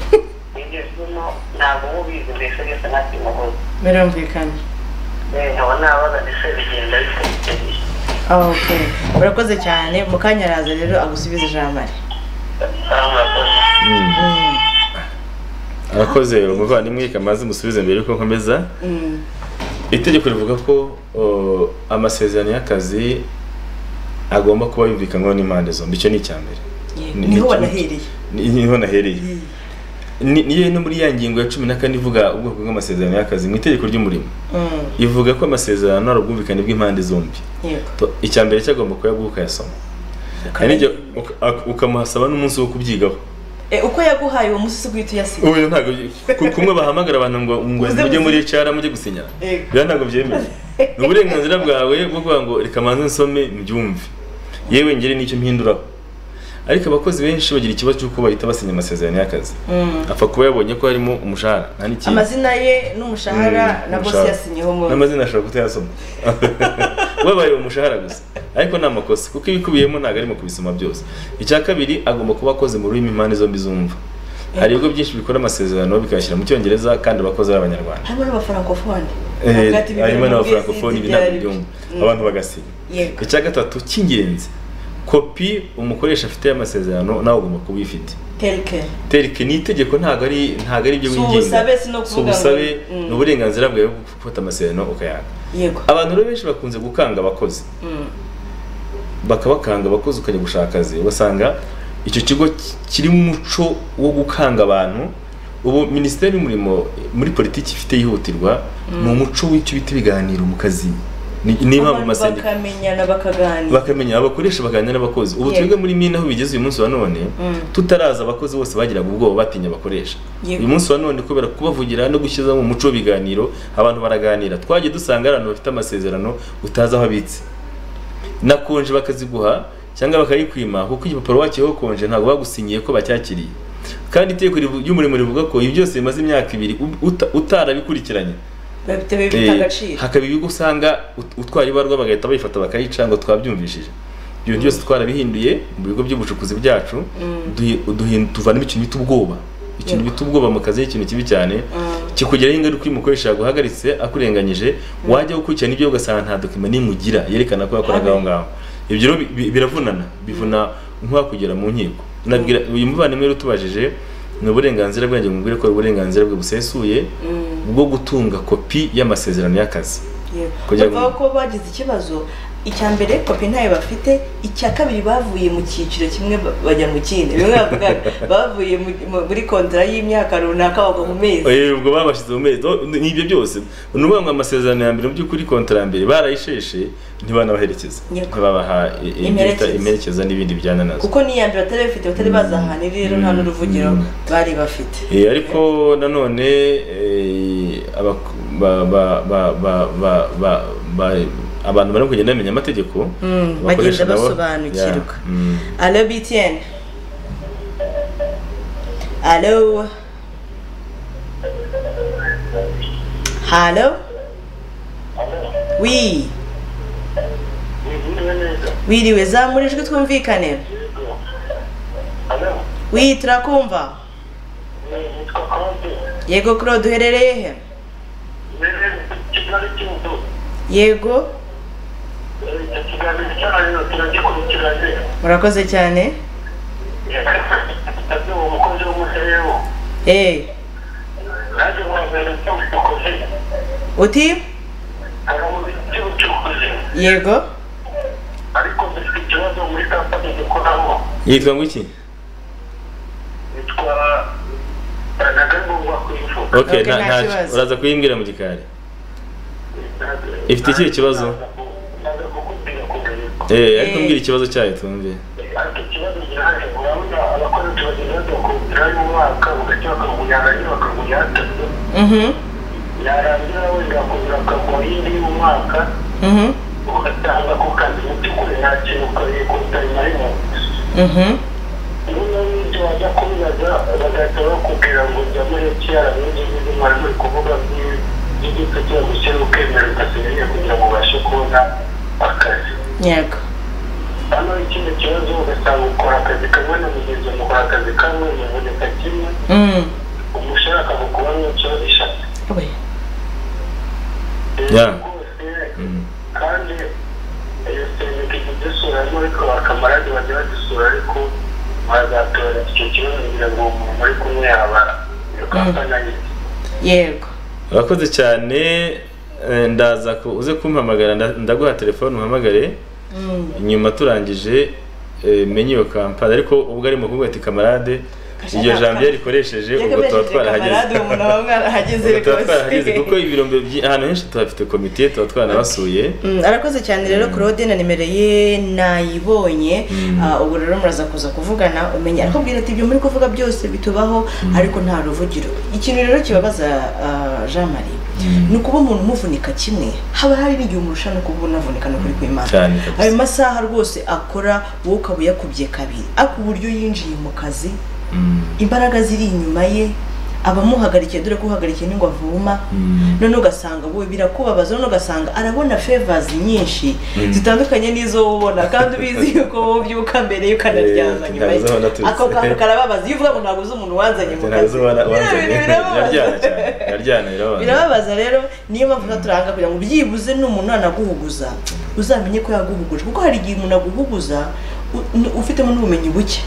igezwemo ntabwo uba ubizi mbese byose nta kintu uhuza Birumvikana. nkaba nabaza ese bigenda bifite Okay. Urakoze cyane. Mukanya araza rero agusubize ijambo ari. Mm. Mm. arakoze umuvandimwe kamaze musubize mbere yuko nkomeza Mm. itegeko rivuga ko o, amasezerano y'akazi agomba kuba yumvikanwaho n'impande zombi icyo ni icya mbere Yego. Ni- Niho ni- wanahereye. Ni- niho nahereye Ni- niyo no muri ya ngingo ya cumi na kane ivuga ubwoko bw'amasezerano y'akazi mu itegeko ry'umurimo Mm. ivuga ko amasezerano ari ubwumvikane bw'impande zombi Yego. To- icya mbere cyagomba kuba yaguha ukayasoma hari n'igihe uka- ak- ukamuhasaba n'umunsi wo kubyigaho Eh, uko yaguhaye uwo munsi guhita uyasiga. ubu ntabwo byi- ku- kumwe bahamagara abantu ngo ngo Uze mujye muri muzi- HR mujye gusinyana Yego. biba ntabwo byemeye ni uburenganzira bwawe bwo kuvuga ngo reka manze nsome mbyumve yewe ngere n'icyo mpinduraho ariko abakozi benshi bagira ikibazo cy'uko bahita basinya amasezerano y'akazi Mm. apfa kuba yabonye ko harimo umushahara nta n'ikindi amazina ye n'umushahara Mm, na bosi umushahara. yasinyeho mu n'amazina ashobora kutayasoma wabaye umushahara gusa ariko ni amakosa kuko ibikubiyemo ntabwo arimo kubisoma byose icya kabiri agomba kuba akoze mu rurimi impande zombi zumva hari ibigo byinshi bikora amasezerano bikayashyira mu cyongereza kandi abakozi ari abanyarwanda harimo n'abafarankofone Eh, Avuga ati, "Bibera harimo mu n'abafrancofone bwisinzi ibi ntabwo byari byumva byo." Mm. abantu bagasinya Yego. icya gatatu cy'ingenzi kopi umukoresha afite y'amasezerano nawe ugomba kuba uyifite terike terike ni itegeko ntabwo ari ntabwo ari ibyo Si wigenga ubusabe, si no Si kuvuga ngo- ubusabe, Mm. ni uburenganzira bwawe bwo gufata amasezerano ukayanga yego abantu rero benshi bakunze gukanga abakozi Mm. bakabakanga abakozi ukajya gushaka akazi ugasanga icyo kigo ki- kirimo umuco wo gukanga abantu ubu minisiteri y'umurimo muri politiki ifite yihutirwa ni umuco w'icyo bita ibiganiro mu kazi Ni- niba mu Abantu masendika bakamenyana bakaganira bakamenya abakoresha baganira n'abakozi ubu Yego. twebwe muri mine aho bigeze uyu munsi wa none Mm. tutaraza abakozi bose bagiraga ubwoba batinya abakoresha Yego. uyu munsi wa none kubera kubavugira no gushyiramo umuco w'ibiganiro abantu baraganira twagiye dusanga hari abantu bafite amasezerano utazi aho abitse na konje bakaziguha cyangwa bakayikwima kuko igipapuro wakiyeho konje ntabwo bagusinyiye ko bacyakiriye kandi itegeko rivu- ry'umurimo rivuga ko ibi byose bimaze imyaka ibiri u- uta- utarabikurikiranye bafite bifite Eh, agaciro hakaba ibigo usanga ut- utwara ibarwa bagahita bayifata bakayica ngo twabyumvishije ibyo byose twarabihinduye mu bigo by'ubucukuzi byacu duhi- duhin- tuvanamo ikintu bita ubwoba ikintu Yego. bita ubwoba mu kazi ikintu kibi cyane Mm. kikugiraho ingaruka iyo umukoresha yaguhagaritse akurenganyije wajya gukurikirana ibyo ugasanga nta dokima nimugira yerekana ko yakoraga aho ngaho ibyo rero bi- bi- biravunana bivuna nk'uwakugera mu nkiko nabwira uyu muvandimwe rero utubajije ni uburenganzira bwanjye mubwire ko ari uburenganzira bwe busesuye Mm. bwo gutunga kopi y'amasezerano y'akazi Kugira ngo- bavuga ko bagize ikibazo icya mbere kopi ntayo bafite icya kabiri bavuye mu cyiciro kimwe ba- bajya mu kindi bimwe bavuga bavuye mu- mu- muri kontara y'imyaka runaka bagwa mu mezi Eh, ubwo babashyize mu mezi oh, ni ibyo byose ni ukuvuga ngo amasezerano ya mbere mu by'ukuri kontara ya mbere barayisheshe ntibanabaherekeza Yego. ntibabaha i- i- ibyo bita Imperekeza. imerekeza n'ibindi bijyana nazo kuko n'iya mbere batari bafite batari bazi ahantu iri rero nta n'uruvugiro Mm. bari bafite Eh, ariko nanone eh, abak- ba- ba- ba- ba- ba- ba- ba- abantu barimo kugenda bamenya amategeko Mm, abakoresha bagenda nabo- basobanukirwa. Yeah, mm. Allo BTN Allo Allo Oui Mwiriwe neza. wiriwe zamura ijwi twumvikane Yego. Alo, Oui turakumva ni- nitwa Claude. Yego Claude uherereye he Mberere Kigali Kivu. Yego Eh, icyo kiganiro cyanyu turagikurikiranye. murakoze cyane Ati uwo mukozi w'umuserewo. Eh Naje guhangana n'ubucukuzi. uti Hari mu by'ubucukuzi. Yego ariko dufite ikibazo muri kampani dukoramo yitwa ngo iki yitwa nagagomba kwivuga Okay, okay, nta- nta nta- kibazo. uraza kuyimbwira mu gikari Ifite ikihe kibazo? naza kukubwira kugarika Eh, ariko Eh. mbwira ikibazo cyayo twumve ariko ikibazo gihari urabona abakozi tubagenda bakubwirayo umwaka bagahita bakawugujyana nyine bakawugujyana Mhm yarangira wenda bakongera bakaguha yindi y'umwaka Mhm ugatanga ku kazi mu by'ukuri nta kintu ukariye kutayimarimo Mhm niba n'ibyo wajya kubibaza bagahita bakubwira ngo njya muri ekiyara n'ibyo mwari muri kuvuga by'igitse cyo gushyira ukemera ugasubirayo kugira ngo ubashe kubona akazi Yego hano ikindi kibazo ugasanga ukora akazi kamwe na mugenzi mukora akazi kamwe muvuneka kimwe Mm umushahara akagukuba nk'ikibazo eshatu we Yeah. rwose Mm. kandi iyo serivisi ijya idusuramo ariko bakamarade bajya badusura ariko bazatora icyo kibazo kugira ngo umuntu muri kumwe yaba iyo kampani ayite Yego urakoze cyane eh, ndaza ku- uze kumpamagara nda- ndaguha telefone uhamagare Mm nyuma turangije eh, menye iyo kampani ariko ubwo ari mu kuvuga ati kamarade iryo jambo iyo rikoresheje ubwo tuba twarahageze ubwo tuba twarahageze kuko ibirombe byi- ahantu henshi tuhafite komite tuba twanabasuye Mm, arakoze cyane rero Claude na nimero ye nayibonye Mm. Ah, ubu rero muraza kuza kuvugana umenye ariko bwira ati ibyo muri kuvuga byose bitubaho ariko nta ruvugiro ikintu rero kibabaza ah, Jean Marie Mm. ni ukuba umuntu umuvunika kimwe haba hari n'igihe umurusha no kuba unavunika no kuri kwimana cyane kabisa. ayo masaha rwose akora wowe ukaba uyakubye kabiri ariko uburyo yinjiye mu kazi Mm. imbaraga ziri inyuma ye abamuhagarikiye dore ko uhagarikiye n'ingwa avuma Mm. none ugasanga wowe birakubabaza none ugasanga arabona favors nyinshi Mm. zitandukanye n'izo wowe ubona kandi ubizi yuko wowe ubyuka mbere ye ukanaryama Eh, nyuma ye ntazo naturutse. ako kantu karababaza iyo uvuga ngo ntabwo uzi umuntu wanzanye mu Ntabwo kazi uzabona Biriya bintu uwanzanye. Biraryana birababaza cyane. Biraryana, birababaza. birababaza rero niyo mpamvu tuba turanga kugira ngo byibuze n'umuntu anaguhuguza uzamenye ko yaguhuguje kuko hari igihe umuntu aguhuguza u- n- ufitemo n'ubumenyi buke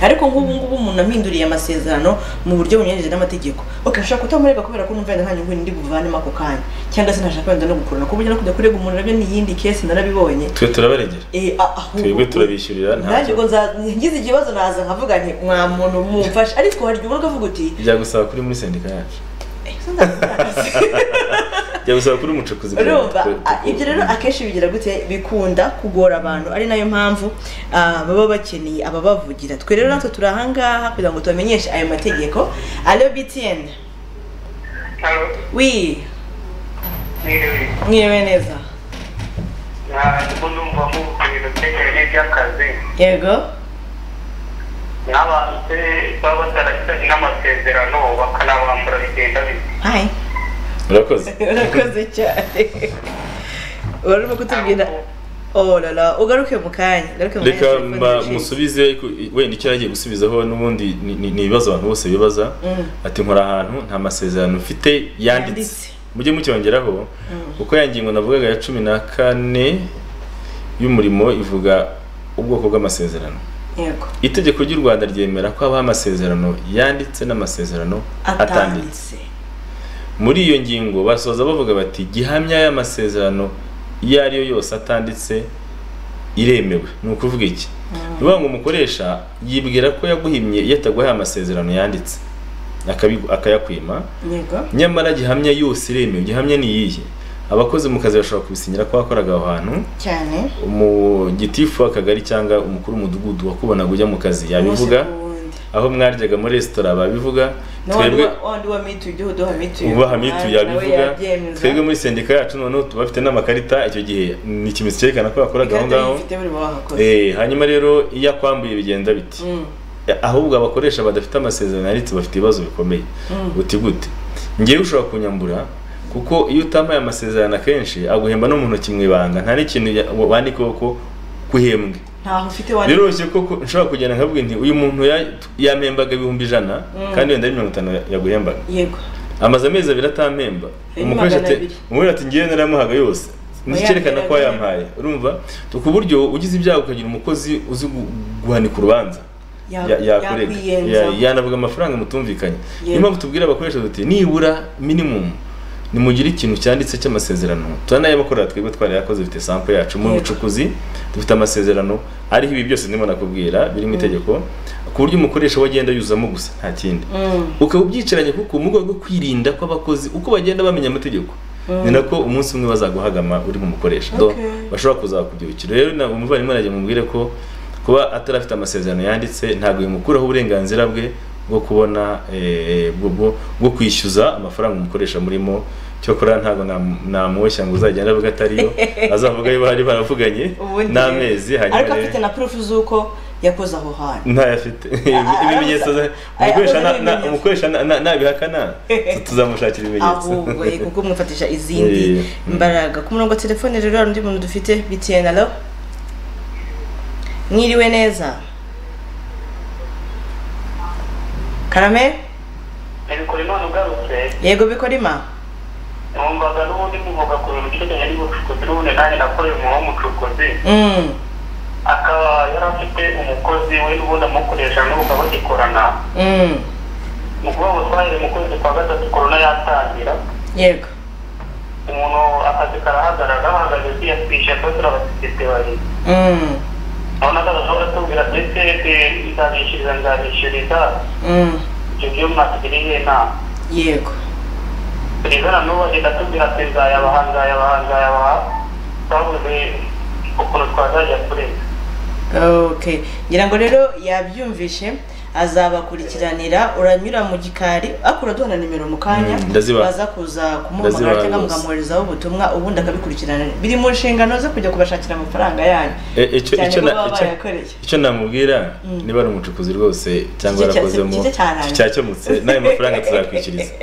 ariko nk'ubu ngubu umuntu aminduriye amasezerano mu buryo bunyuranyije n'amategeko okay nshaka kutamurega kubera ko numva yenda nta nyungu ndi buvanemo ako kanya cyangwa se ntashaka wenda no gukurana ku buryo no kujya kurega umuntu nabyo ni iyindi kesi narabibonye twe turabaregera Eh, a- ahubwo- twebwe turabishyurira ntabwo- nanjye ubwo nza- ngize ikibazo naza nkavuga nti mwa muntu mumfashe ariko hari igihe ubona ukavuga uti byagusaba kuri muri sendika yacu "Eh, se ndakubaza." byagusaba kuri umucukuzi kugira ngo urumva twe- a- ibyo rero akenshi bigira gute bikunda kugora abantu ari nayo mpamvu ah, baba bakeneye ababavugira twe rero natwe turi ahangaha kugira ngo tubamenyeshe ayo mategeko alo btn hano wi mwiriwe mwiriwe neza ntabwo numva mubwira ibitekerezo by'akazi yego n'abantu se baba batarashyiranye n'amasezerano bakanabambura bigenda bite hi urakoze urakoze cyane wari urimo kutubwira oh lala ugaruke mu kanya ugaruke mu kanya reka telefone mba- yaciye. musubize ku- wenda icyo yagiye gusubizaho n'ubundi ni- ni ni ibibazo abantu bose bibaza Mm. ati nkora ahantu nta masezerano mfite Yanditse. yanditse mujye mucyongeraho kuko ya ngingo navugaga ya cumi na kane y'umurimo ivuga ubwoko bw'amasezerano yego itegeko ry'u rwanda ryemera ko habaho amasezerano yanditse n'amasezerano atanditse atanditse muri iyo ngingo basoza bavuga bati gihamya y'amasezerano iyo ari yo yose atanditse iremewe ni ukuvuga iki ni ukuvuga ngo umukoresha yibwira ko yaguhimye iyo ataguhaye amasezerano yanditse akabigu- akayakwima yego nyamara gihamya yose iremewe gihamya ni iyihe abakozi mu kazi bashobora kubisinyira ko wakoraga aho hantu cyane umugitifu w'akagari cyangwa umukuru w'umudugudu wakubonaga ujya mu kazi yabivuga umunsi ku wundi. aho mwaryaga muri resitora babivuga Na wa twebwe wa- wa wandi wa mituyu uduha mituyu ubaha mituyu umwanya nawe yabivuga yabyemeza. twebwe muri sendika yacu noneho tuba bafite n'amakarita icyo gihe ni ikimenyetso cyerekana ko yakoraga aho ikarita ngaho yifite buri wahakoze Eh, hanyuma rero iyo akwambuye bigenda biti Mm, ahubwo abakoresha badafite amasezerano yanditse bafite ibibazo bikomeye mm. uti gute ngewe ushobora kunyambura kuko iyo utampaye amasezerano akenshi aguhemba no mu ntoki mu ibanga nta n'ikintu ya- wandikeho ko kuhembwe ntaho ufite wandi biroroshye ko ko nshobora kugenda nkabwira nti uyu muntu ya- yampembaga ibihumbi ijana Mm. kandi wenda ari mirongo itanu yaguhembaga yego amaze amezi abiri atampemba Harimo umukoresha magana ati abiri. umubwira ati ngewe naramuhaga yose nicyerekana ko Oya, yampaye urumva ku buryo ugize ibyago ukagira umukozi uzi gu- guhanika urubanza Ya- ya- yakurega yakwiyenza. Ya- yanavuga amafaranga mutumvikanye Yego. niyo mpamvu tubwira abakoresha duti nibura minimum nimugire ikintu cyanditse cy'amasezerano turanayabakorera twebwe twarayakoze dufite sample yacu mu Yego. bucukuzi dufite amasezerano ariho ibi byose ndimo nakubwira biri mu itegeko ku buryo umukoresha we agenda yuzamo gusa nta kindi Mm, ukaba ubyicaranye kuko mu rwego rwo kwirinda kw'abakozi uko bagenda bamenya amategeko Mm. ni nako umunsi umwe bazaguhagama uri nk'umukoresha Do, Okay. bashobora kuzakubyukira rero na umuvandimwe arajya mubwire ko kuba atarafite amasezerano yanditse ntabwo bimukuraho uburenganzira bwe bwo kubona eh, bwo- bwo- bwo kwishyuza amafaranga umukoresha murimo cyokora ntabwo nam- namuboshya ngo uzagenda avuga atariyo azavuga ayo bari baravuganye ubundi n'amezi ariko hanyuma rero- afite na purufu z'uko yakoze aho hantu ntayafite Ah, ah, ibimenyetso za- ah, umukoresha na- ah, na- ibimenyetso. umukoresha na- na- nabihakana tu- tuzamushakira ibimenyetso ahubwo ye kuko umwifatisha izindi Eh, mm. mbaraga ku murongo wa telefone rero hari undi muntu dufite btn alo mwiriwe neza karame bikora imana ugarutse yego bikorima numvaga n'ubundi muvuga ku bintu byerekeranye n'ubucukuzi n'ubundi nanjye nakoreye umwuga w'umucukuzi Mm, akaba yari afite umukozi we n'ubundi amukoresha n'ubu bagikorana mm, mu kuvuga twahere mu kwezi kwa gatatu korona yatangira yego umuntu akazi karahagarara bahagaze tuyatwishe twatura abasekirite babiri Mm, abona ko adashobora tubwira ndetse nzabishyuriza nzabishyuriza mm, ibyo byo mwatugiriye inama yego Rivera n'ubu agenda atubwira ati nzayabaha nzayabaha nzayabaha twabuze ukuntu twazajya kurega okay ngira ngo rero yabyumvishe azabakurikiranira uranyura mu gikari akura duhana nimero mu kanya Mm, ndazibaha. baza kuza kumuhamagara Ndazibaha cyangwa rwose. mukamwoherezaho ubutumwa ubundi akabikurikirana biri mu nshingano ze kujya kubashakira amafaranga yanyu E- icyo cyane icyo ko na- baba icyo- barayakoreye. icyo namubwira Mm. niba ari umucukuzi rwose cyangwa Kije cya- yarakozemo kije cyaraye. cyakemutse n'ayo mafaranga tuzakwishyuriza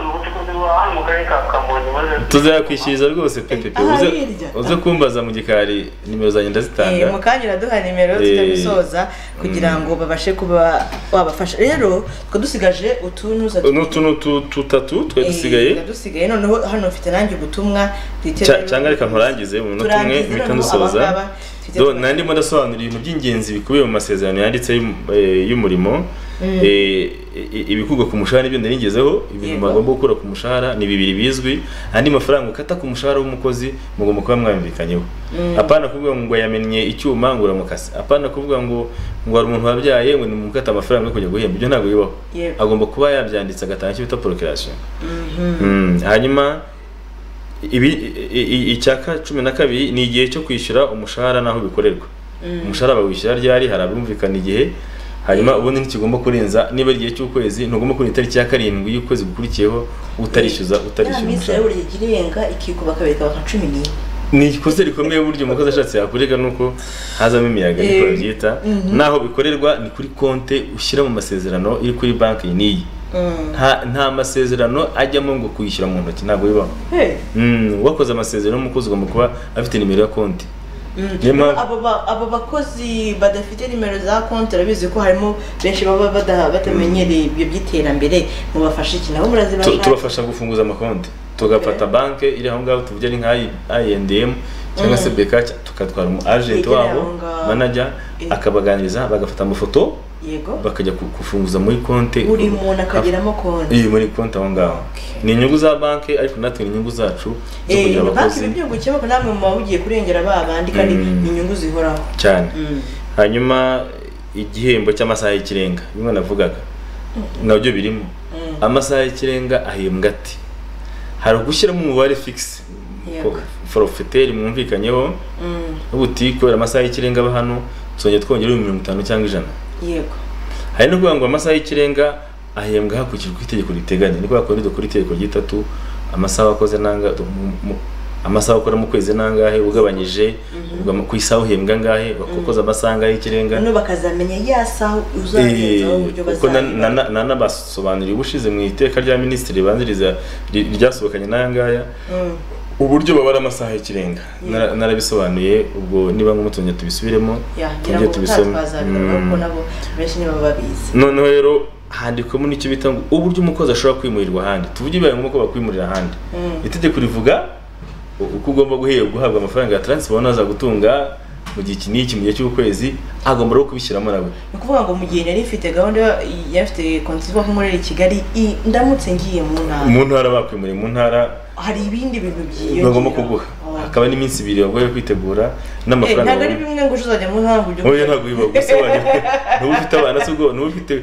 ubucukuzi bw'ahantu mu karere ka kamonyi tuzayakwishyuriza rwose pepepe Aha, uze hirya. uze kumbaza mu gikari nimero Eh, zanjye mu ndazitanga kanya uraduha nimero Eh, tutabisoza kugira ngo babashe kuba wabafasha rero tukaba dusigaje utunuza n'utu n'utu tutatu twari dusigaye dusigaye noneho hano mfite nanjye ubutumwa twiteze- Cya- cyangwa reka nkurangize mu minota umwe Turangize mpita noneho ndusoza abangaba twiteze- Do, na ndimo ndasobanura ibintu by'ingenzi bikubiye mu masezerano yanditse y'um- eh, y'umurimo Mm. Eh, i- ibikugwa ku mushahara n'ibyo narigezeho ibintu Yego. bagomba gukura ku mushahara ni bibiri bizwi andi mafaranga ukata ku mushahara w'umukozi mugomba kuba mwamvikanyeho Mm. apana kuvuga ngo yamennye icyuma ngo uramukase apana kuvuga ngo ngo hari umuntu wabyaye ngo nimukate amafaranga yo kujya guhemba ibyo ntabwo bibaho Yego. agomba kuba yabyanditse agatanga icyo bita procreation Mhm. Mm, hanyuma ibi i- i- icyaka cumi na kabiri ni igihe cyo kwishyura umushahara n'aho bikorerwa umushahara bawishyura ryari hari abumvikana igihe hanyuma ubundi ntikigomba kurenza niba ari igihe cy'ukwezi ntugomba kurenza itariki ya karindwi y'ukwezi gukurikiyeho utarishyuza utarishyura Inama y'Isiraheli umushahara igira irenga ikikuba kabiri ikaba nka cumi n'imwe ni ikosa rikomeye buryo umukozi ashatse yakurega ni uko hazamo imiyaga niko Eh, babyita mhm. n'aho bikorerwa ni kuri konte ushyira mu masezerano iri kuri banki n'iyi nta nta masezerano ajyamo ngo kuyishyura mu ntoki ntabwo bibaho Hey. Mm, uwakoze amasezerano n'umukozi ugomba kuba afite nimero ya konti Mm. Niyo mpamvu- Abo ba- abo bakozi badafite nimero za konti urabizi ko harimo benshi baba bada- batamenyereye ibyo by'iterambere mubafasha iki nabo Tu- murazibasha tubafasha gufunguza amakonti tugafata banki iri aho ngaho tuvuge ari nka I&M cyangwa se Mm. beka tukatwara umu agent Yegera wabo aho ngaho. manager Eh. akabaganiriza bagafata amafoto yego bakajya ku- kufunguza muri konti buri muntu akagiramo konti iyi muri konti aho ngaho Okay. ni inyungu za banki ariko natwe ni inyungu zacu zo Eh, kugira banki abakozi ibi byungukiye kuko namwe muba mugiye kurengera ba bandi kandi Mm. ni inyungu zihoraho cyane Mm. hanyuma igihembo cy'amasaha y'ikirenga bimwe navugaga nabyo birimo Mm. amasaha y'ikirenga ahembwa ati hari ugushyiramo umubare fix Yego. forofeteri mwumvikanyeho Mm. uti kubera amasaha y'ikirenga aba hano tuzongera twongera ibihumbi mirongo itanu cyangwa ijana yego hari no kuvuga ngo amasaha y'ikirenga ahembwa hakurikijwe uko itegeko riteganya ni kubera ko dukora itegeko ry'itatu amasaha wakoze nanga mu- mu- amasaha ukora mu kwezi nangahe ugabanyije ubwo ama- ku isaha uhembwa angahe wakoze amasaha angahe y'ikirenga noneho bakazamenya ya saha uzagenzaho uburyo kuko bazayibaha. nanabasobanuriye ubushize mu iteka rya minisitiri ribanziriza ri- ryasohokanye n'aya ngaya Mm. uburyo babara amasaha y'ikirenga Nara- narabisobanuye ubwo niba ngombwa tubisubiremo Ya, ngira tujye ngo utazabikora kuko nabo benshi nibo babizi noneho rero handikwamo n'icyo bita ngo uburyo umukozi ashobora kwimurirwa ahandi tuvuge bibaye ngombwa ko bakwimurira ahandi Mm. itegeko rivuga u- uko ugomba guhe- guhabwa amafaranga ya taransiporo naza gutunga mu gihe iki n'iki mu gihe cy'ukwezi agomba rero kubishyiramo nawe ni ukuvuga ngo mu gihe nari mfite gahunda yo- yari ifite konti ivuga ko muri kigali i- ndamutse ngiye mu ntara mu ntara bakwimuriye mu ntara hari ibindi bintu byiyongera bagomba kuguha Oh. hakaba n'iminsi ibiri bagoye kwitegura Eh, n'amafaranga ntabwo ari bagomba- bimwe ngo uje uzajya mu ntara ngo ujye oya ntabwo biba gusa wajya n'uba ufite abana se ubwo n'uba ufite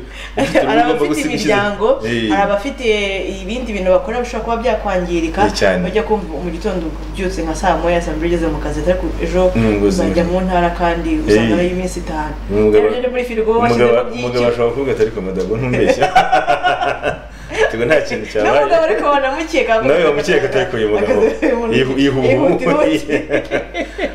ufite hari urugo abafite gusiga ishize. imiryango Eh. hari abafite ibindi bintu bakora bishobora kuba byakwangirika Eh, cyane. bajya kumva mu gitondo ubyutse nka saa moya saa mbiri ugeze mu kazi ariko ejo Mm, ngo uzajya zimwe. mu ntara kandi uzajya Eh. ari iminsi itanu Umugabo- Rero ugende muri firigo umugabo washyizemo umugabo byinshi ashobora kuvuga ati ariko madago ntumbeshya tugo nta kintu cyabaye n'umugabo ariko wanamukeka nawe wamukeka atari uyu mugabo yiha ubuhumuyi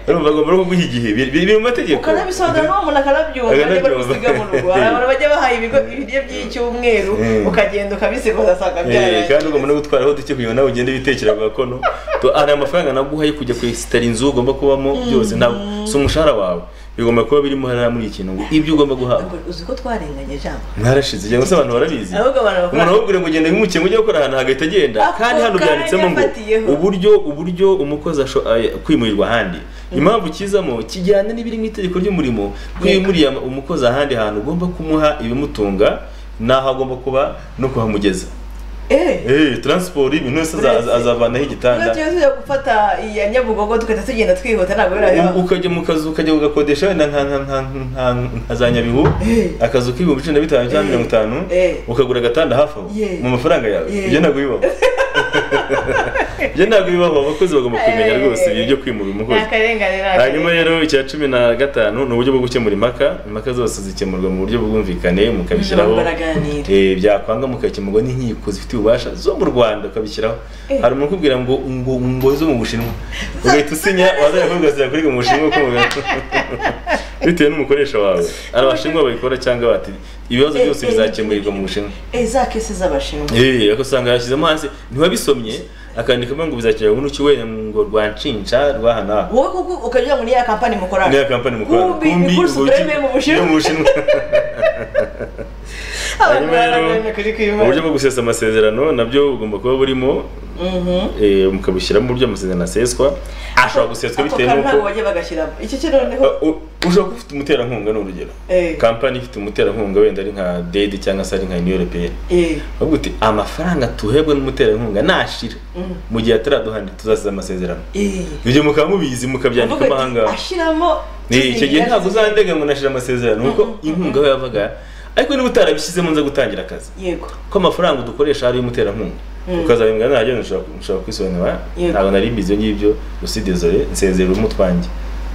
urumva agomba no kuguha igihe biri biri mu mategeko ukanabisobanura n'uwo muntu akanabyumva Akanabyumva. Akanabyumva. niba bisiga mu rugo hari abantu bajya bahaye ibigo ibiryo by'icyumweru Mm. ukagenda ukabisigoza asanga Eh, kandi byarangiye ugomba no gutwaraho duke kugira ngo nawe ugende witekera mu gakono To- hari amafaranga naguha yo kujya kwesitara inzu ugomba kubamo byose ntabwo si umushahara wawe bigomba kuba birimo hariya muri iki kintu ngo ibyo ugomba guhabwa Uzi ko twarenganye jambo mwarashize cyangwa se abantu barabizi ahubwo abantu umuntu bakora ahubwo ngo ugenda nk'umukino ujya gukora ahantu hagahita agenda Ako kandi hano kanya byanditsemo ngo afatiyeho. uburyo uburyo umukozi asho- ay- kwimurirwa ahandi impamvu kizamo kijyana n'ibiri mu itegeko ry'umurimo kwimuriye ama- umukozi ahandi hantu ugomba kumuha ibimutunga n'aho agomba kuba no kuhamugeza eee Eh, transport ibintu byose aza- aza- azavanaho igitanda tuba tujya gufata iya nyabugogo tugahita tugenda twihuta ntabwo U- birabeho ukajya mu kazu ukajya ugakodesha wenda nka nka nka nka nka za nyabihu Eh. akazu k'ibihumbi cumi na bitanu cyangwa mirongo itanu Eh. ukagura agatanda hafi aho Yeah. mu mafaranga yawe Yeah. ibyo ntabwo bibaho ibyo ntabwo bibaho abakozi bagomba kubimenya Eh. rwose ibyo byo kwimura ni umukozi akarengane ni hanyuma akarengane rero icya cumi na gatanu ni uburyo bwo gukemura impaka impaka zose zikemurwa mu buryo bw'ubwumvikane mukabishyiraho baraganira Eh, byakwanga mugakemurwa n'inkiko zifite ububasha zo mu rwanda ukabishyiraho Eh. hari umuntu ukubwira ngo ngo ngo zo mu bushinwa ugahita usinya wazajya kuvuga zirakuriga mu bushinwa uko mubibona bitewe n'umukoresha wawe ari abashinwa babikora cyangwa bati ibibazo Eh, byose eh. bizakemurirwa mu bushinwa Eh, za kese z'abashinwa Eh, ugasanga yashyizemo hasi ntiwabisomye akandikamo ngo bizakemurirwa n'uki wenda ngo rwanshinja rwaha n'aha wowe kuko ukagira ngo ni ya kampani mukorana niya kampani mukorana Kumbi, ni kuri ubuki- Supreme mu Bushinwa. yo mu bushinwa abantu hanyuma barangane kuri rero kwimana uburyo bwo gusesa amasezerano nabyo bugomba kuba burimo Mhm. eh, mukabushyiramo uburyo amasezerano aseswa ashobora guseswa bitewe Ako kantu ntabwo n'uko bajya bagashyiramo icyo cyo noneho Uh, u- ushobora kuba ufite umuterankunga ni urugero Eh. kampani ifite umuterankunga wenda ari nka dedi cyangwa se ari nka uniyo europeyeni Eh, bavuga uti amafaranga tuhebwe n'umuterankunga nashira Mm. mu gihe ataraduhana tuzasiza amasezerano eh. ibyo mukaba mubizi mukabyandika Uvuga ati, amahanga ashyiramo Ni, icyo gihe ntabwo kizimira, uzandega ngo nashira amasezerano kuko inkunga we yavaga ariko niba utarabishyizemo nza gutangira akazi yego ko amafaranga dukoresha ari umuterankunga ukazabimbwa ntabyo nshobora nshobora kwisobanura Yego. ntabwo nari mbizi ibyo ngibyo gusa idezore nsezera urimo utwanjye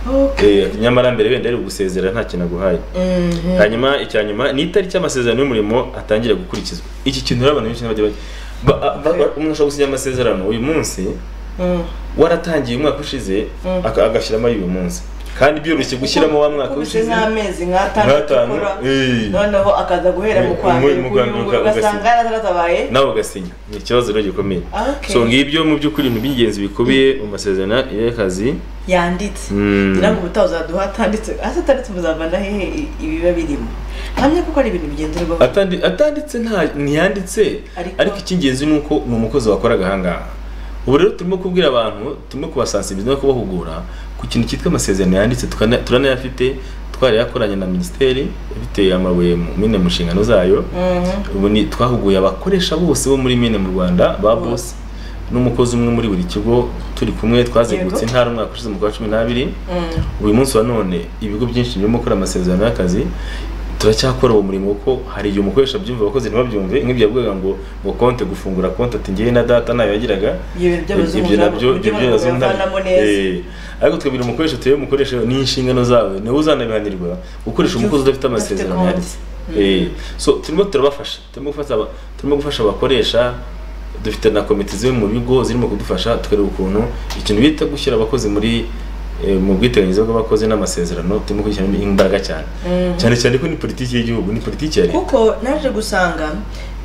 Okay. Eh, nyamara mbere wenda ari ugusezera nta kintu aguhaye Mhm. hanyuma icya nyuma ni itariki y'amasezerano y'umurimo atangira gukurikizwa iki kintu rero abantu benshi bajya bajya ba- a- ba- ba- umuntu ashobora gusinya amasezerano uyu munsi Mm. waratangiye umwaka ushize Mm. aka- agashyiramo ay'uyu munsi kandi byoroshye gushyiramo wa mwaka Ubu se ushize nk'amezi nk'atandatu Nk'atanu, ukora eh. noneho akaza guhera mu kwa Mu- mbere mu kuri kwa uyu mbere nguyu uka- ugasanga ugasinya. yaratatabaye nawe ugasinya ni ikibazo rero gikomeye Okay. so ngibyo mu by'ukuri ibintu by'ingenzi bikubiye mu masezerano y'akazi yanditse Mm. ngira ngo ubutaha uzaduha atanditse ase atanditse muzavana hehe i- ibiba birimo hamwe kuko ari ibintu bigenderwaho Atandi- atanditse nta ntiyanditse Ariko- ariko icy'ingenzi ni uko ni umukozi wakoraga ahangaha ubu rero turimo kubwira abantu turimo kubasansibiriza no kubahugura ku kintu cyitwa amasezerano yanditse tukana- turanayafite twari yakoranye na minisiteri ifite amabuye mu mine mu nshingano zayo ubu ni twahuguye abakoresha bose bo muri mine mu rwanda ba bose n'umukozi umwe muri buri kigo turi kumwe twazengurutse Yego. intara umwaka ushize mu kwa cumi n'abiri uyu munsi wa none ibigo byinshi birimo gukora amasezerano y'akazi turacyakora uwo murimo kuko hari igihe umukoresha abyumva abakozi ntibabyumve nk'ibyo yavugaga ngo ngo konte gufungura konte ati ngewe na data ntayo yagiraga Ibyo by'abazungu ibyo nabyo ntabwo- ibyo ntabwo by'abazungu ntabyo- babivanamo neza. Eh, ariko twabwira umukoresha tuye umukoresha ni inshingano zawe niwe uzanabihanirwa gukoresha Ibyo umukozi udafite udafite amasezerano konti. yanditse Eh, so turimo turabafasha turimo gufasha aba- turimo gufasha abakoresha dufite na komite ziri mu bigo zirimo kudufasha tukareba ukuntu ikintu bita gushyira abakozi muri eh, mu bwiteganyirize bw'abakozi n'amasezerano turimo kugushyiramo imbaraga cyane cyane cyane ko ni politiki y'igihugu ni politiki ya leta kuko naje gusanga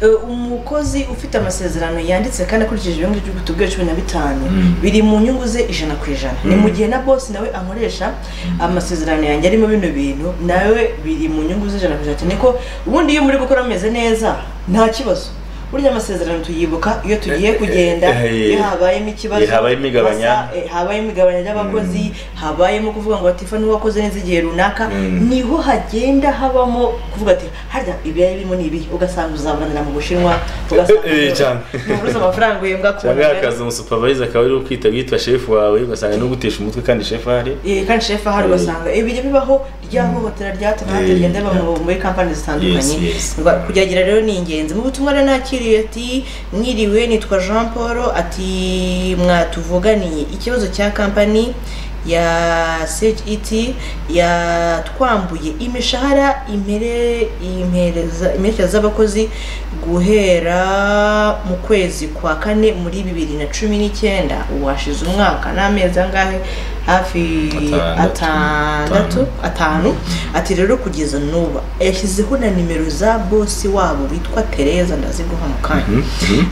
eh, umukozi ufite amasezerano yanditse kandi akurikije ibyo ngibyo tubwiye cumi na bitanu Mm. biri mu nyungu ze ijana ku ijana ni mu gihe na bosi nawe ankoresha amasezerano yanjye arimo bino bintu nawe biri mu nyungu ze ijana ku ijana cyane ko ubundi iyo muri gukora mumeze neza nta kibazo burya amasezerano tuyibuka iyo tugiye Eh, eh, kugenda eh, iyo habayemo ikibazo eh, habayemo igabanya. hasa- eh, habayemo igabanya ry'abakozi habayemo kuvuga ngo batifa ntiwakoze neza igihe runaka Mm. niho hagenda habamo kuvuga ati harya ibi yari birimo ni ibi ugasanga uzabananira mu bushinwa ugasanga Eh, eh, cyane. ntubuze amafaranga uhembwa ku cyangwa Kigali. akazi umusupavayiza akaba ari kwita witwa shefu wawe ugasanga ni ugutesha umutwe kandi shefu ahari Eh, kandi shefu ahari ugasanga ibijya bibaho rya hohotera rya hato na hato Eh, rigenda riba mu- muri kampani zitandukanye Yes, yes. Ngo kugerageza rero ni ingenzi mu butumwa rero nakiriye ati mwiriwe nitwa jean paul ati mwatuvuganiye ikibazo cya kampani ya CHET yatwambuye imishahara imere- impereza- imperekeza z'abakozi guhera mu kwezi kwa kane muri bibiri na cumi n'icyenda washize umwaka n'amezi angahe hafi Atandatu. atandatu atanu ati rero kugeza n'ubu yashyizeho na nimero za bosi wabo witwa tereza ndaziguha mu kanya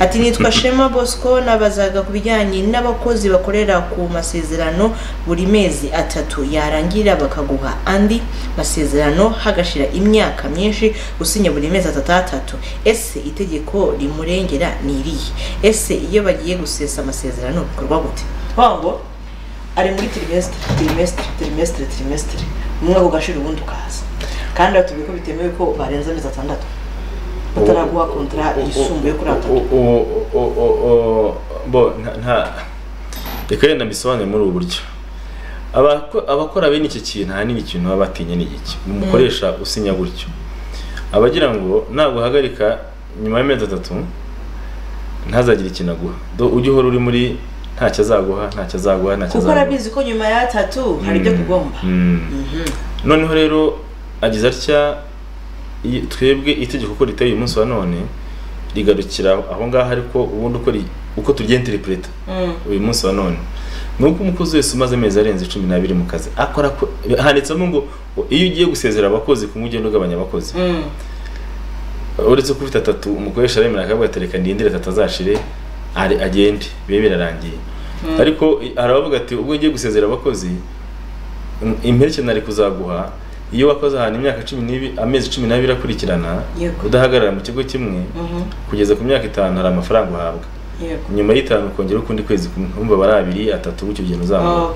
ati nitwa shema bosco nabazaga ku bijyanye n'abakozi bakorera ku masezerano buri mezi atatu yarangira bakaguha andi masezerano hagashira imyaka myinshi usinya buri mezi atatu atatu ese itegeko rimurengera ni irihe ese iyo bagiye gusesa amasezerano bikorwa gute Bavuga ngo ari muri tirimesitiri tirimesitiri tirimesitiri tirimesitiri umwaka ugashira ubundi ukaza kandi batubwiye ko bitemewe ko barenza amezi atandatu bataraguha kontara yisumbuye kuri atatu bo nta- nta reka rero nabisobanure muri ubu buryo Abako- abakora bene iki kintu ahanini ikintu baba batinya ni iki umukoresha usinya gutyo abagira ngo naguhagarika nyuma y'amezi atatu ntazagire ikintu aguha Do ujye uhora uri muri ntacyo azaguha ntacyo azaguha ntacyo kuko azaguha arabizi ko nyuma y'atatu hari ibyo tugomba Mm. noneho rero agize atya iyi- twebwe itegeko uko riteye uyu munsi wa none rigarukira aho ngaho ariko ubundi uko ri- uko turya interpreta uyu munsi wa none ni uko umukozi wese umaze amezi arenze cumi n'abiri mu kazi akora ko- handitsemo ngo iyo ugiye gusezera abakozi kumwe ugenda ugabanya abakozi uretse ko ufite atatu umukoresha aremera akavuga ati reka ndindire atatu azashire ari- agende bibe birarangiye ariko i- hari abavuga ati ubwo ugiye gusezera abakozi im- imperekeye nari kuzaguha iyo wakoze ahantu imyaka cumi n'ibi amezi cumi n'abiri akurikirana Yego. udahagarara mu kigo kimwe kugeza ku myaka itanu hari amafaranga uhabwa nyuma y'itanu ukongera ukundi kwezi kumwe urumva aba ari abiri atatu gutyo ugenda uzamuka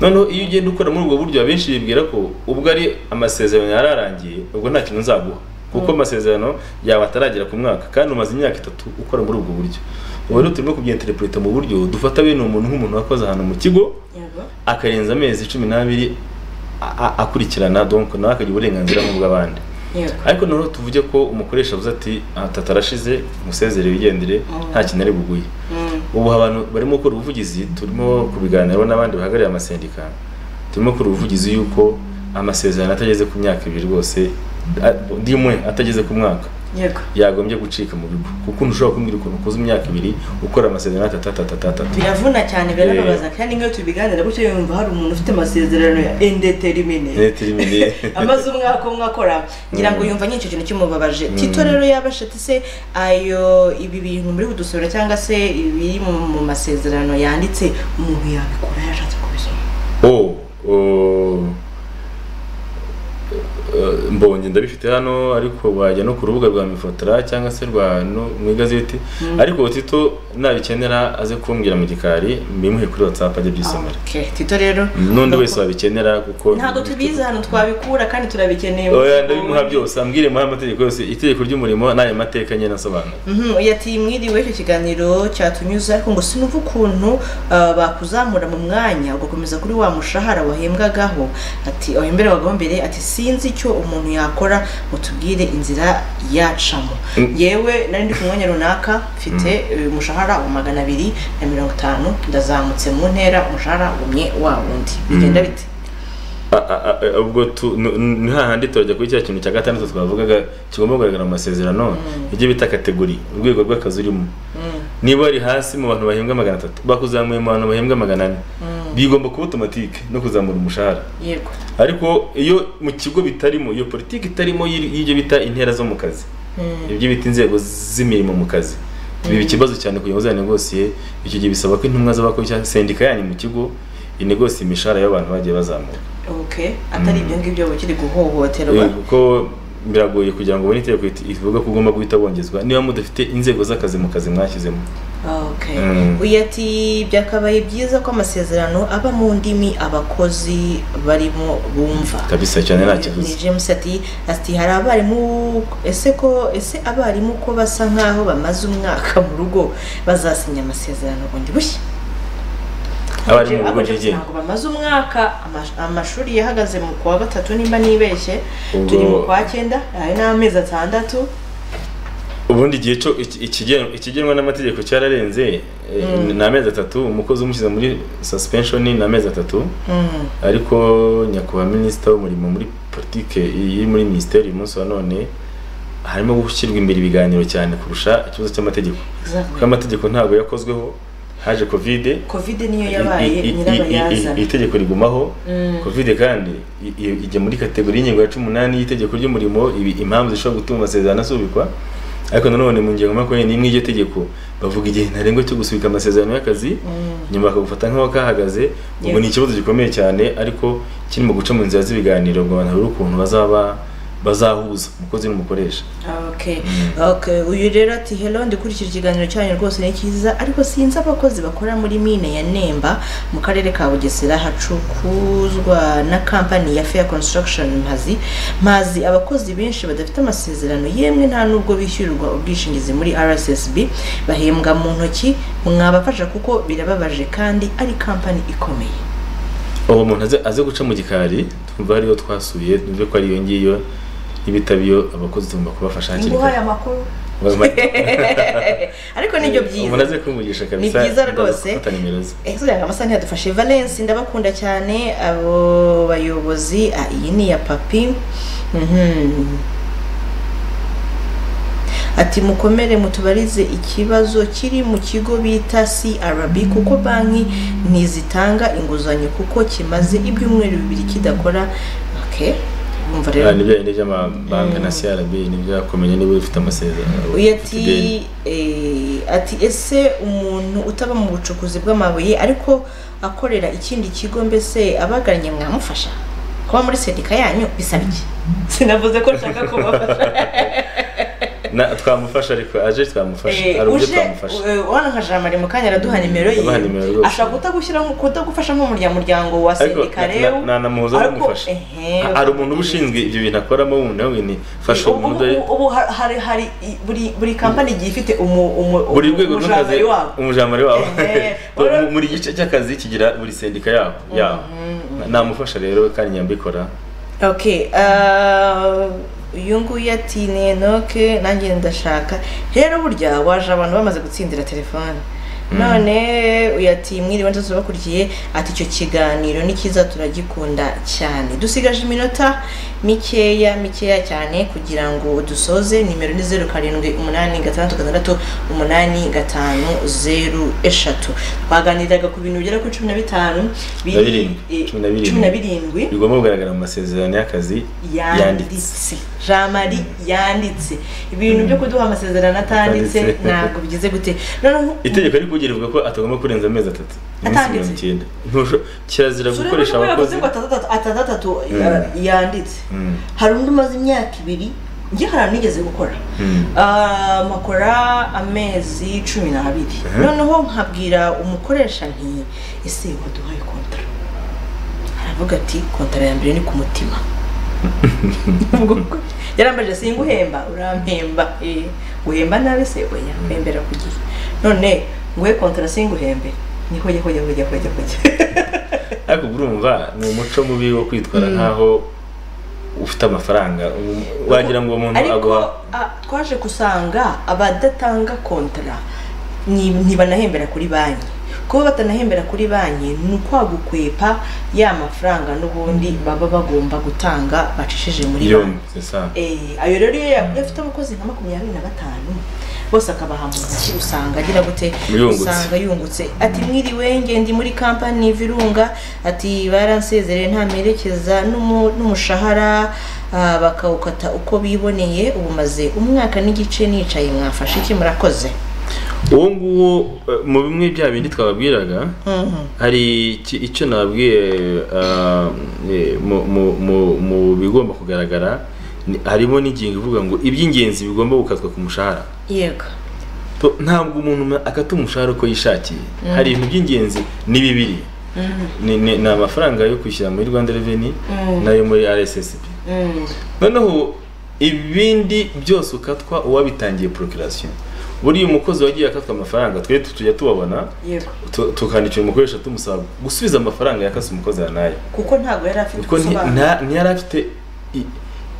noneho iyo ugenda ukora muri ubwo buryo abenshi bibwira ko ubwo ari amasezerano yararangiye ubwo nta kintu nzaguha kuko amasezerano yawe ataragera ku mwaka kandi umaze imyaka itatu ukora muri ubwo buryo ubu rero turimo kubyenterepureta mu buryo dufata bene umuntu nk'umuntu wakoze ahantu mu kigo akarenza amezi cumi n'abiri a- a- akurikirana donc nawe akagira uburenganzira nk'ubw'abandi ariko noneho tuvuge ko umukoresha avuze ati atatu arashize umusezere wigendere nta kintu ari buguye ubu abantu barimo gukora ubuvugizi turimo kubiganiraho n'abandi bahagarariye amasendika turimo gukora ubuvugizi y'uko amasezerano atageze ku myaka ibiri rwose a- ndimwe atageze ku mwaka yagombye gucika mu bigo kuko ntushobora kumbwira ukuntu ukoze imyaka ibiri ukora amasezerano atatu atatu atatu atatu biravuna cyane birababaza kandi nk'iyo tubiganira gutyo yumva hari umuntu ufite amasezerano ya indeterminate leta iri imbere amaze umwaka umwe akora ngira ngo yumva nyicyo kintu kimubabaje tito rero yabasha ati se ayo ibi bintu muri budusorera cyangwa se ibiri mu mu masezerano yanditse umuntu yabikora yashatse kubisoma oh, oh. Eh, mbo mbonye ndabifite hano ariko wajya no ku rubuga rwa mifotora cyangwa se rwa no mu igazeti ariko tito nabikenera aze kumbwira mu gikari mbimuhe kuri watsapu ajye abyisomera Okay, tito rero n'undi wese wabikenera kuko ntabwo tubizi hano twabikura kandi turabikeneye oya ndabimuha byose ambwire muhe amategeko yose itegeko ry'umurimo n'ayo mateka nyine asobanura Mhm, oya ati mwiriwe icyo kiganiro cyatunyuze ariko ngo sinumva ukuntu ah, bakuzamura mu mwanya ugakomeza kuri wa mushahara wahembwagaho ati aho imbere wagaho mbere ati sinzi icyo umuntu yakora ngo tubwire inzira yacamo yewe nari ndi ku mwanya runaka mfite eh, umushahara wa magana abiri na mirongo itanu ndazamutse mu ntera umushahara wumye wa wundi bigenda bite A- a- a- a- ubwo tu- n- n- ni hahandi turajya kuri cya kintu cya gatandatu twavugaga kigomba kugaragara mu masezerano ibyo bita kategori urwego rw'akazi urimo niba ari hasi mu bantu bahembwa magana atatu bakuzamuye mu bantu bahembwa magana ane bigomba kuba otomatike no kuzamura umushahara yego ariko iyo mu kigo bitarimo iyo politiki itarimo y'iri- y'ibyo bita intera zo mu kazi ibyo bita inzego z'imirimo mu kazi biba ikibazo cyane kugira ngo uzanegosiye icyo gihe bisaba ko intumwa z'abakozi cyangwa sendika yanyu mu kigo inegosiye imishahara y'abantu bagiye bazamuka okay atari ibyo ngibyo ukiri guhohoterwa Eh, kuko biragoye kugira ngo ubone itegeko iti- ivuga ko ugomba guhita wongezwa niba mudafite inzego z'akazi mu kazi mwashyizemo Okay. Mm. Uyu ati byakabaye byiza ko amasezerano aba mu ndimi abakozi barimo bumva. kabisa cyane nta kibuze Ni James ati ati hari abarimu ese ko ese abarimu ko basa nkaho bamaze umwaka mu rugo bazasinya amasezerano bundi bushya. Abarimu mu rugo Abarimu ryigenga. ntabwo bamaze umwaka amash- amashuri yahagaze mu kwa gatatu nimba nibeshye Ubwo- turi mu kwa cyenda hari n'amezi atandatu ubundi igihe cyo iki- ikigen- ikigenwa n'amategeko cyararenze eh, ni amezi atatu umukozi umushyize muri suspension ni amezi atatu Mm. ariko nyakubahwa minisita w'umurimo muri politike iri muri minisiteri uyu munsi wa none harimo gushyirwa imbere ibiganiro cyane kurusha ikibazo cy'amategeko Exactly. kuko amategeko ntabwo yakozweho haje kovide covid niyo I- i- yabaye i- i- i- nyirabayazana itegeko rigumaho Mm. covid kandi i- i- ijya muri kategori y'ingingo ya cumi n'umunani y'itegeko ry'umurimo ibi impamvu zishobora gutuma amasezerano asubikwa ariko nanone mu ngingo makumyabiri n'imwe y'iryo tegeko bavuga igihe ntarengwa cyo gusubika amasezerano y'akazi nyuma bakagufata nk'aho kahagaze ubwo Yes. ni ikibazo gikomeye cyane ariko kirimo guca mu nzira z'ibiganiro ngo abantu babure ukuntu bazaba bazahuza umukozi n'umukoresha Okay. Okay. Uyu rero ati hello ndikurikije ikiganiro cyanyu rwose ni cyiza ariko sinzi abakozi bakora muri mine ya Nemba mu karere ka Bugesera hacukuzwa na company ya Fair Construction Mpazi mazi abakozi benshi badafite amasezerano yemwe nta nubwo bishyurirwa ubwishingizi muri RSSB bahembwa mu ntoki mwabafasha kuko birababaje kandi ari company ikomeye. uwo muntu aze, aze guca mu gikari twumva ariyo twasuye twumve ko ari iyo ngiyo n'ibitaba iyo abakozi tugomba kubafasha hakiri Nguhaye amakuru ariko nibyo byiza. umuntu aze kumugisha kabisa Ni byiza ndaza rwose. gufata nimero ze Ezra Ngamasa ntiyadufashe Valence ndabakunda cyane abo bayobozi ah, iyi ni ya papi Mhm. ati mukomere mutubarize ikibazo kiri mu kigo bita CRB kuko banki ntizitanga inguzanyo kuko kimaze ibyumweru bibiri kidakora okay umva rero Ah, nibyo bindi by'amabanki na crb nibyakumenya niba ufite amasezerano uyu ufite ideni. ati eh, ati ese umuntu utaba mu bucukuzi bw'amabuye ariko akorera ikindi kigo mbese abagannye mwamufasha kuba muri sendika yanyu bisaba iki sinavuze ko nshaka kubafasha Na- twamufasha ariko aje twamufasha Eh, hari uburyo uje twamufasha eh, wano nka jamari mu kanya araduha nimero ye Aduha nimero rwose. ashobora kutagushyira nko- kutagufasha nk'umuryango wa ariko sendika na- rero na- nanamuhuza ariko, n'umufasha ehe, hari umuntu uba ushinzwe ibyo bintu akoramo wundi nawe ni fasha ubu, umuntu ubu, ubu har- hari hari i- buri buri kampani igiye ifite umu umu buri rwego umu- rw'akazi jamari wabo umujamari wabo Ehe, Buri- wari- buri gice cy'akazi kigira buri sendika yabo yabo namufasha rero kandi nyambikora Okay, uh, uyu nguyu ati ni Enoke nanjye ndashaka rero burya waje abantu bamaze gutsindira telefone none uyu ati mwiriwe nzose ubakurikiye ati icyo kiganiro ni cyiza turagikunda cyane dusigaje iminota mikeya mikeya cyane kugira ngo dusoze nimero ni zeru karindwi umunani gatandatu gatandatu umunani gatanu zeru eshatu twaganiraga ku bintu bigera kuri cumi na bitanu biri- Na birindwi, eh, cumi na birindwi. cumi na birindwi bigomba kugaragara mu masezerano y'akazi yanditse yanditse jamari yanditse ibintu byo kuduha amasezerano atanditse Atanditse. ntabwo bigize gute noneho itegeko ariko kugira ivuga ko atagomba kurenza amezi atatu iminsi Atanditse. mirongo icyenda Ntusho- kirazira Sura gukoresha y'umuntu yavuze abakozi ngo atandatu- atandatu Mm. ya- yanditse Mm. hari undi umaze imyaka ibiri njye hari ahantu nigeze gukora Mm. Ah, mpakora amezi cumi n'abiri Mhm. noneho nkabwira umukoresha nti ese waduhaye kontara aravuga ati kontara ya mbere ni ku mutima Ubwo ko- yarambajije singuhemba urampemba eh, guhemba nabi se oya mpembera ku gihe none nguhe kontara singuhembe ni hoye hoye hoye hoye hoye ariko urumva ni umuco mubi wo kwitwara nk'aho ufite amafaranga Um, wagira ngo uwo muntu ariko aguha ah, twaje gusanga abadatanga kontara ni- ntibanahembera kuri banki kuba batanahembera kuri banki ni ukwagukwepa ya mafaranga n'ubundi baba bagomba gutanga bacishije muri banki yombi c'est ça. Eh, ayo rero iyo yaguye afite abakozi nka makumyabiri na batanu bose akabaha mu ntoki usanga agira gute Yungutse. usanga yungutse ati mwiriwe nge ndi muri kampani virunga ati baransezereye nta merekeza n'umu- n'umushahara ah, bakawukata uko biboneye ubu maze umwaka n'igice nicaye mwafashe iki murakoze uwo nguwo eh, mu bimwe bya bindi twababwiraga Mhm. hari iki- icyo nababwiye ah, eh, mu- mu- mu- mu bigomba kugaragara ni- harimo n'ingingo ivuga ngo iby'ingenzi bigomba gukatwa ku mushahara yego To- ntabwo umuntu akata umushahara uko yishakiye hari ibintu by'ingenzi ni bibiri Mhm. ni ni- ni amafaranga yo kwishyura muri rwanda reveni Mm. n'ayo muri rssb Mm. noneho ibindi byose ukatwa uwabitangiye procreation buriya umukozi wagiye akatwa amafaranga twe tujya tubabona yego tu- tukandikira umukoresha tumusaba gusubiza amafaranga yakase umukozi yanayo kuko ntabwo yari afite kuko nti- ubusobanuro nta- ntiyari afite i-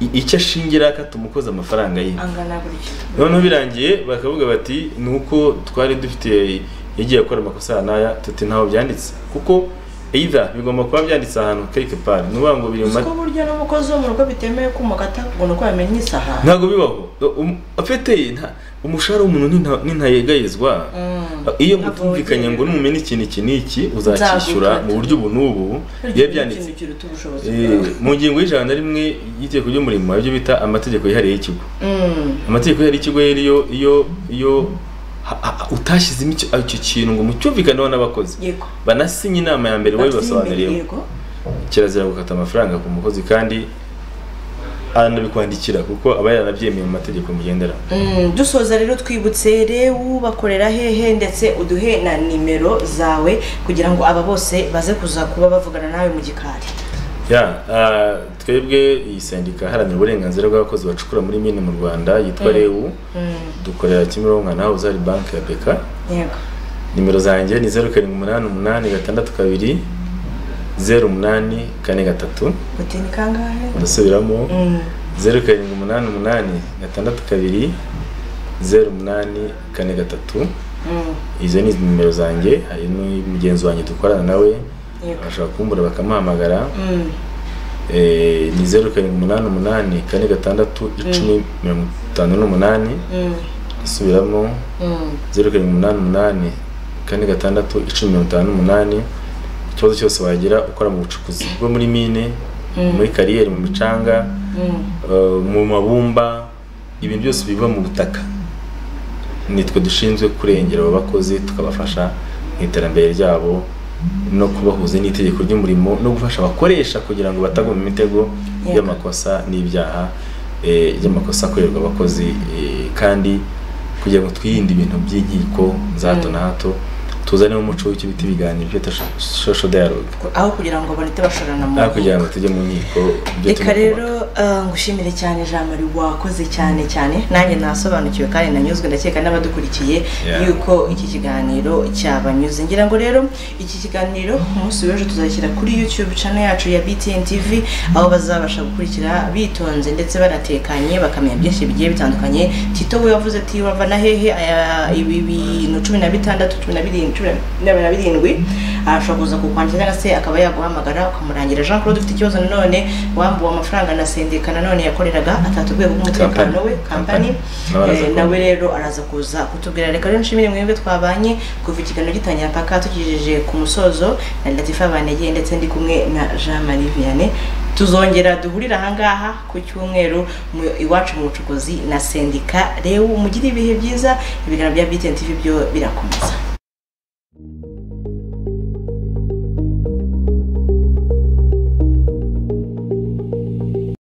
i- icyo ashingira akata umukozi amafaranga ye angana gutya noneho birangiye bakavuga bati ni uko twari dufite yagiye akora amakosa aya n'aya tuti ntaho byanditse kuko either bigomba kuba byanditse ahantu quelque part ni ukuvuga ngo biri mu kuko ma- burya n'umukozi wo mu rugo bitemewe kumugata ngo ni uko yamenye isahani ntabwo bibaho Um- afite nta- umushahara w'umuntu ninta- nintayegayezwa Mm. iyo Ntabwo mutumvikanye ngo wongera. n'umumena iki n'iki n'iki uzacyishyura Nzagukata. mu buryo ubu n'ubu biba byanditse Ikintu kiruta ubushobozi Eh, bwawe. mu ngingo y'ijana na rimwe y'itegeko ry'umurimo hari ibyo bita amategeko yihariye y'ikigo Mm. amategeko yihariye y'ikigo rero iyo iyo iyo ha- ha- utashyizemo icyo icyo kintu ngo mucyumvikaneho n'abakozi yego banasinye inama ya mbere wabibasobanuriye yego kirazira gukata amafaranga ku mukozi kandi aranabikwandikira kuko aba yaranabyemeye mu mategeko mugendera Mm, dusoza rero twibutse rewu bakorera hehe ndetse uduhe na nimero zawe kugira ngo aba bose baze kuza kuba bavugana nawe mu gikari ya ah, twebwe iyi sendika iharanira uburenganzira bw'abakozi bacukura muri mine mu rwanda yitwa rewu Mm, dukorera kimironko naho uzari banki ya beka yego nimero zanjye ni zeru karindwi umunani umunani gatandatu kabiri zeru umunani kane gatatu uti ni kangahe ndasubiramo Mm, zeru karindwi umunani umunani gatandatu kabiri zeru umunani kane gatatu mm, izo ni nimero zanjye hari n'umugenzi wanjye dukorana nawe yego bashobora kumbura bakamuhamagara Mm, Eh, ni zeru karindwi umunani umunani kane gatandatu icumi mirongo itanu n'umunani mm, isubiramo mm, zeru karindwi umunani umunani kane gatandatu icumi mirongo itanu n'umunani ikibazo cyose wagira ukora mu bucukuzi bwo muri mine muri kariyeri mu micanga mm. eh, mu mabumba ibintu byose biva mu butaka nitwe dushinzwe kurengera abo bakozi tukabafasha mu iterambere ryabo no kubahuza n'itegeko ry'umurimo no gufasha abakoresha kugira ngo batagwa mu mitego Yego. y'amakosa n'ibyaha eh, by'amakosa akorerwa abakozi eh, kandi kugira ngo twirinde ibintu by'inkiko za hato na hato tuzanemo umuco w'icyo bita ibiganiro bita social dialogue aho kugira ngo barete bashorana mu aho kugira ngo tujye mu nkiko ibyo reka tugomba rero eh, ngushimire cyane jean marie wakoze cyane cyane nanjye nasobanukiwe kandi nanyuzwe ndakeka n'abadukurikiye Yeah. yuko iki kiganiro cyabanyuze ngira ngo rero iki kiganiro ku munsi w'ejo tuzashyira kuri youtube channel yacu ya btn tv aho bazabasha gukurikira bitonze ndetse banatekanye bakamenya byinshi bigiye bitandukanye tito we wavuze ati wava na hehe aya ibi bintu cumi na bitandatu cumi na birindwi cumi na na birindwi ashobora kuza kukwandikira cyangwa se akaba yaguhamagara ukamurangira jean claude ufite ikibazo nanone wambuwe amafaranga na sendika nanone yakoreraga atatubwiye bw'umutekano we kampani Kampani. Nawe araza Eh, kuza. nawe rero araza kuza kutubwira reka rero nshimire mwebwe twabanye kuva ikiganiro gitangira paka tukigejeje ku musozo na latifa banegeye ndetse ndi kumwe na jean marie vianney tuzongera duhurire ahangaha ku cyumweru mu- iwacu mu bucukuzi na sendika rewu mugire ibihe byiza ibiganiro bya btn tv byo birakomeza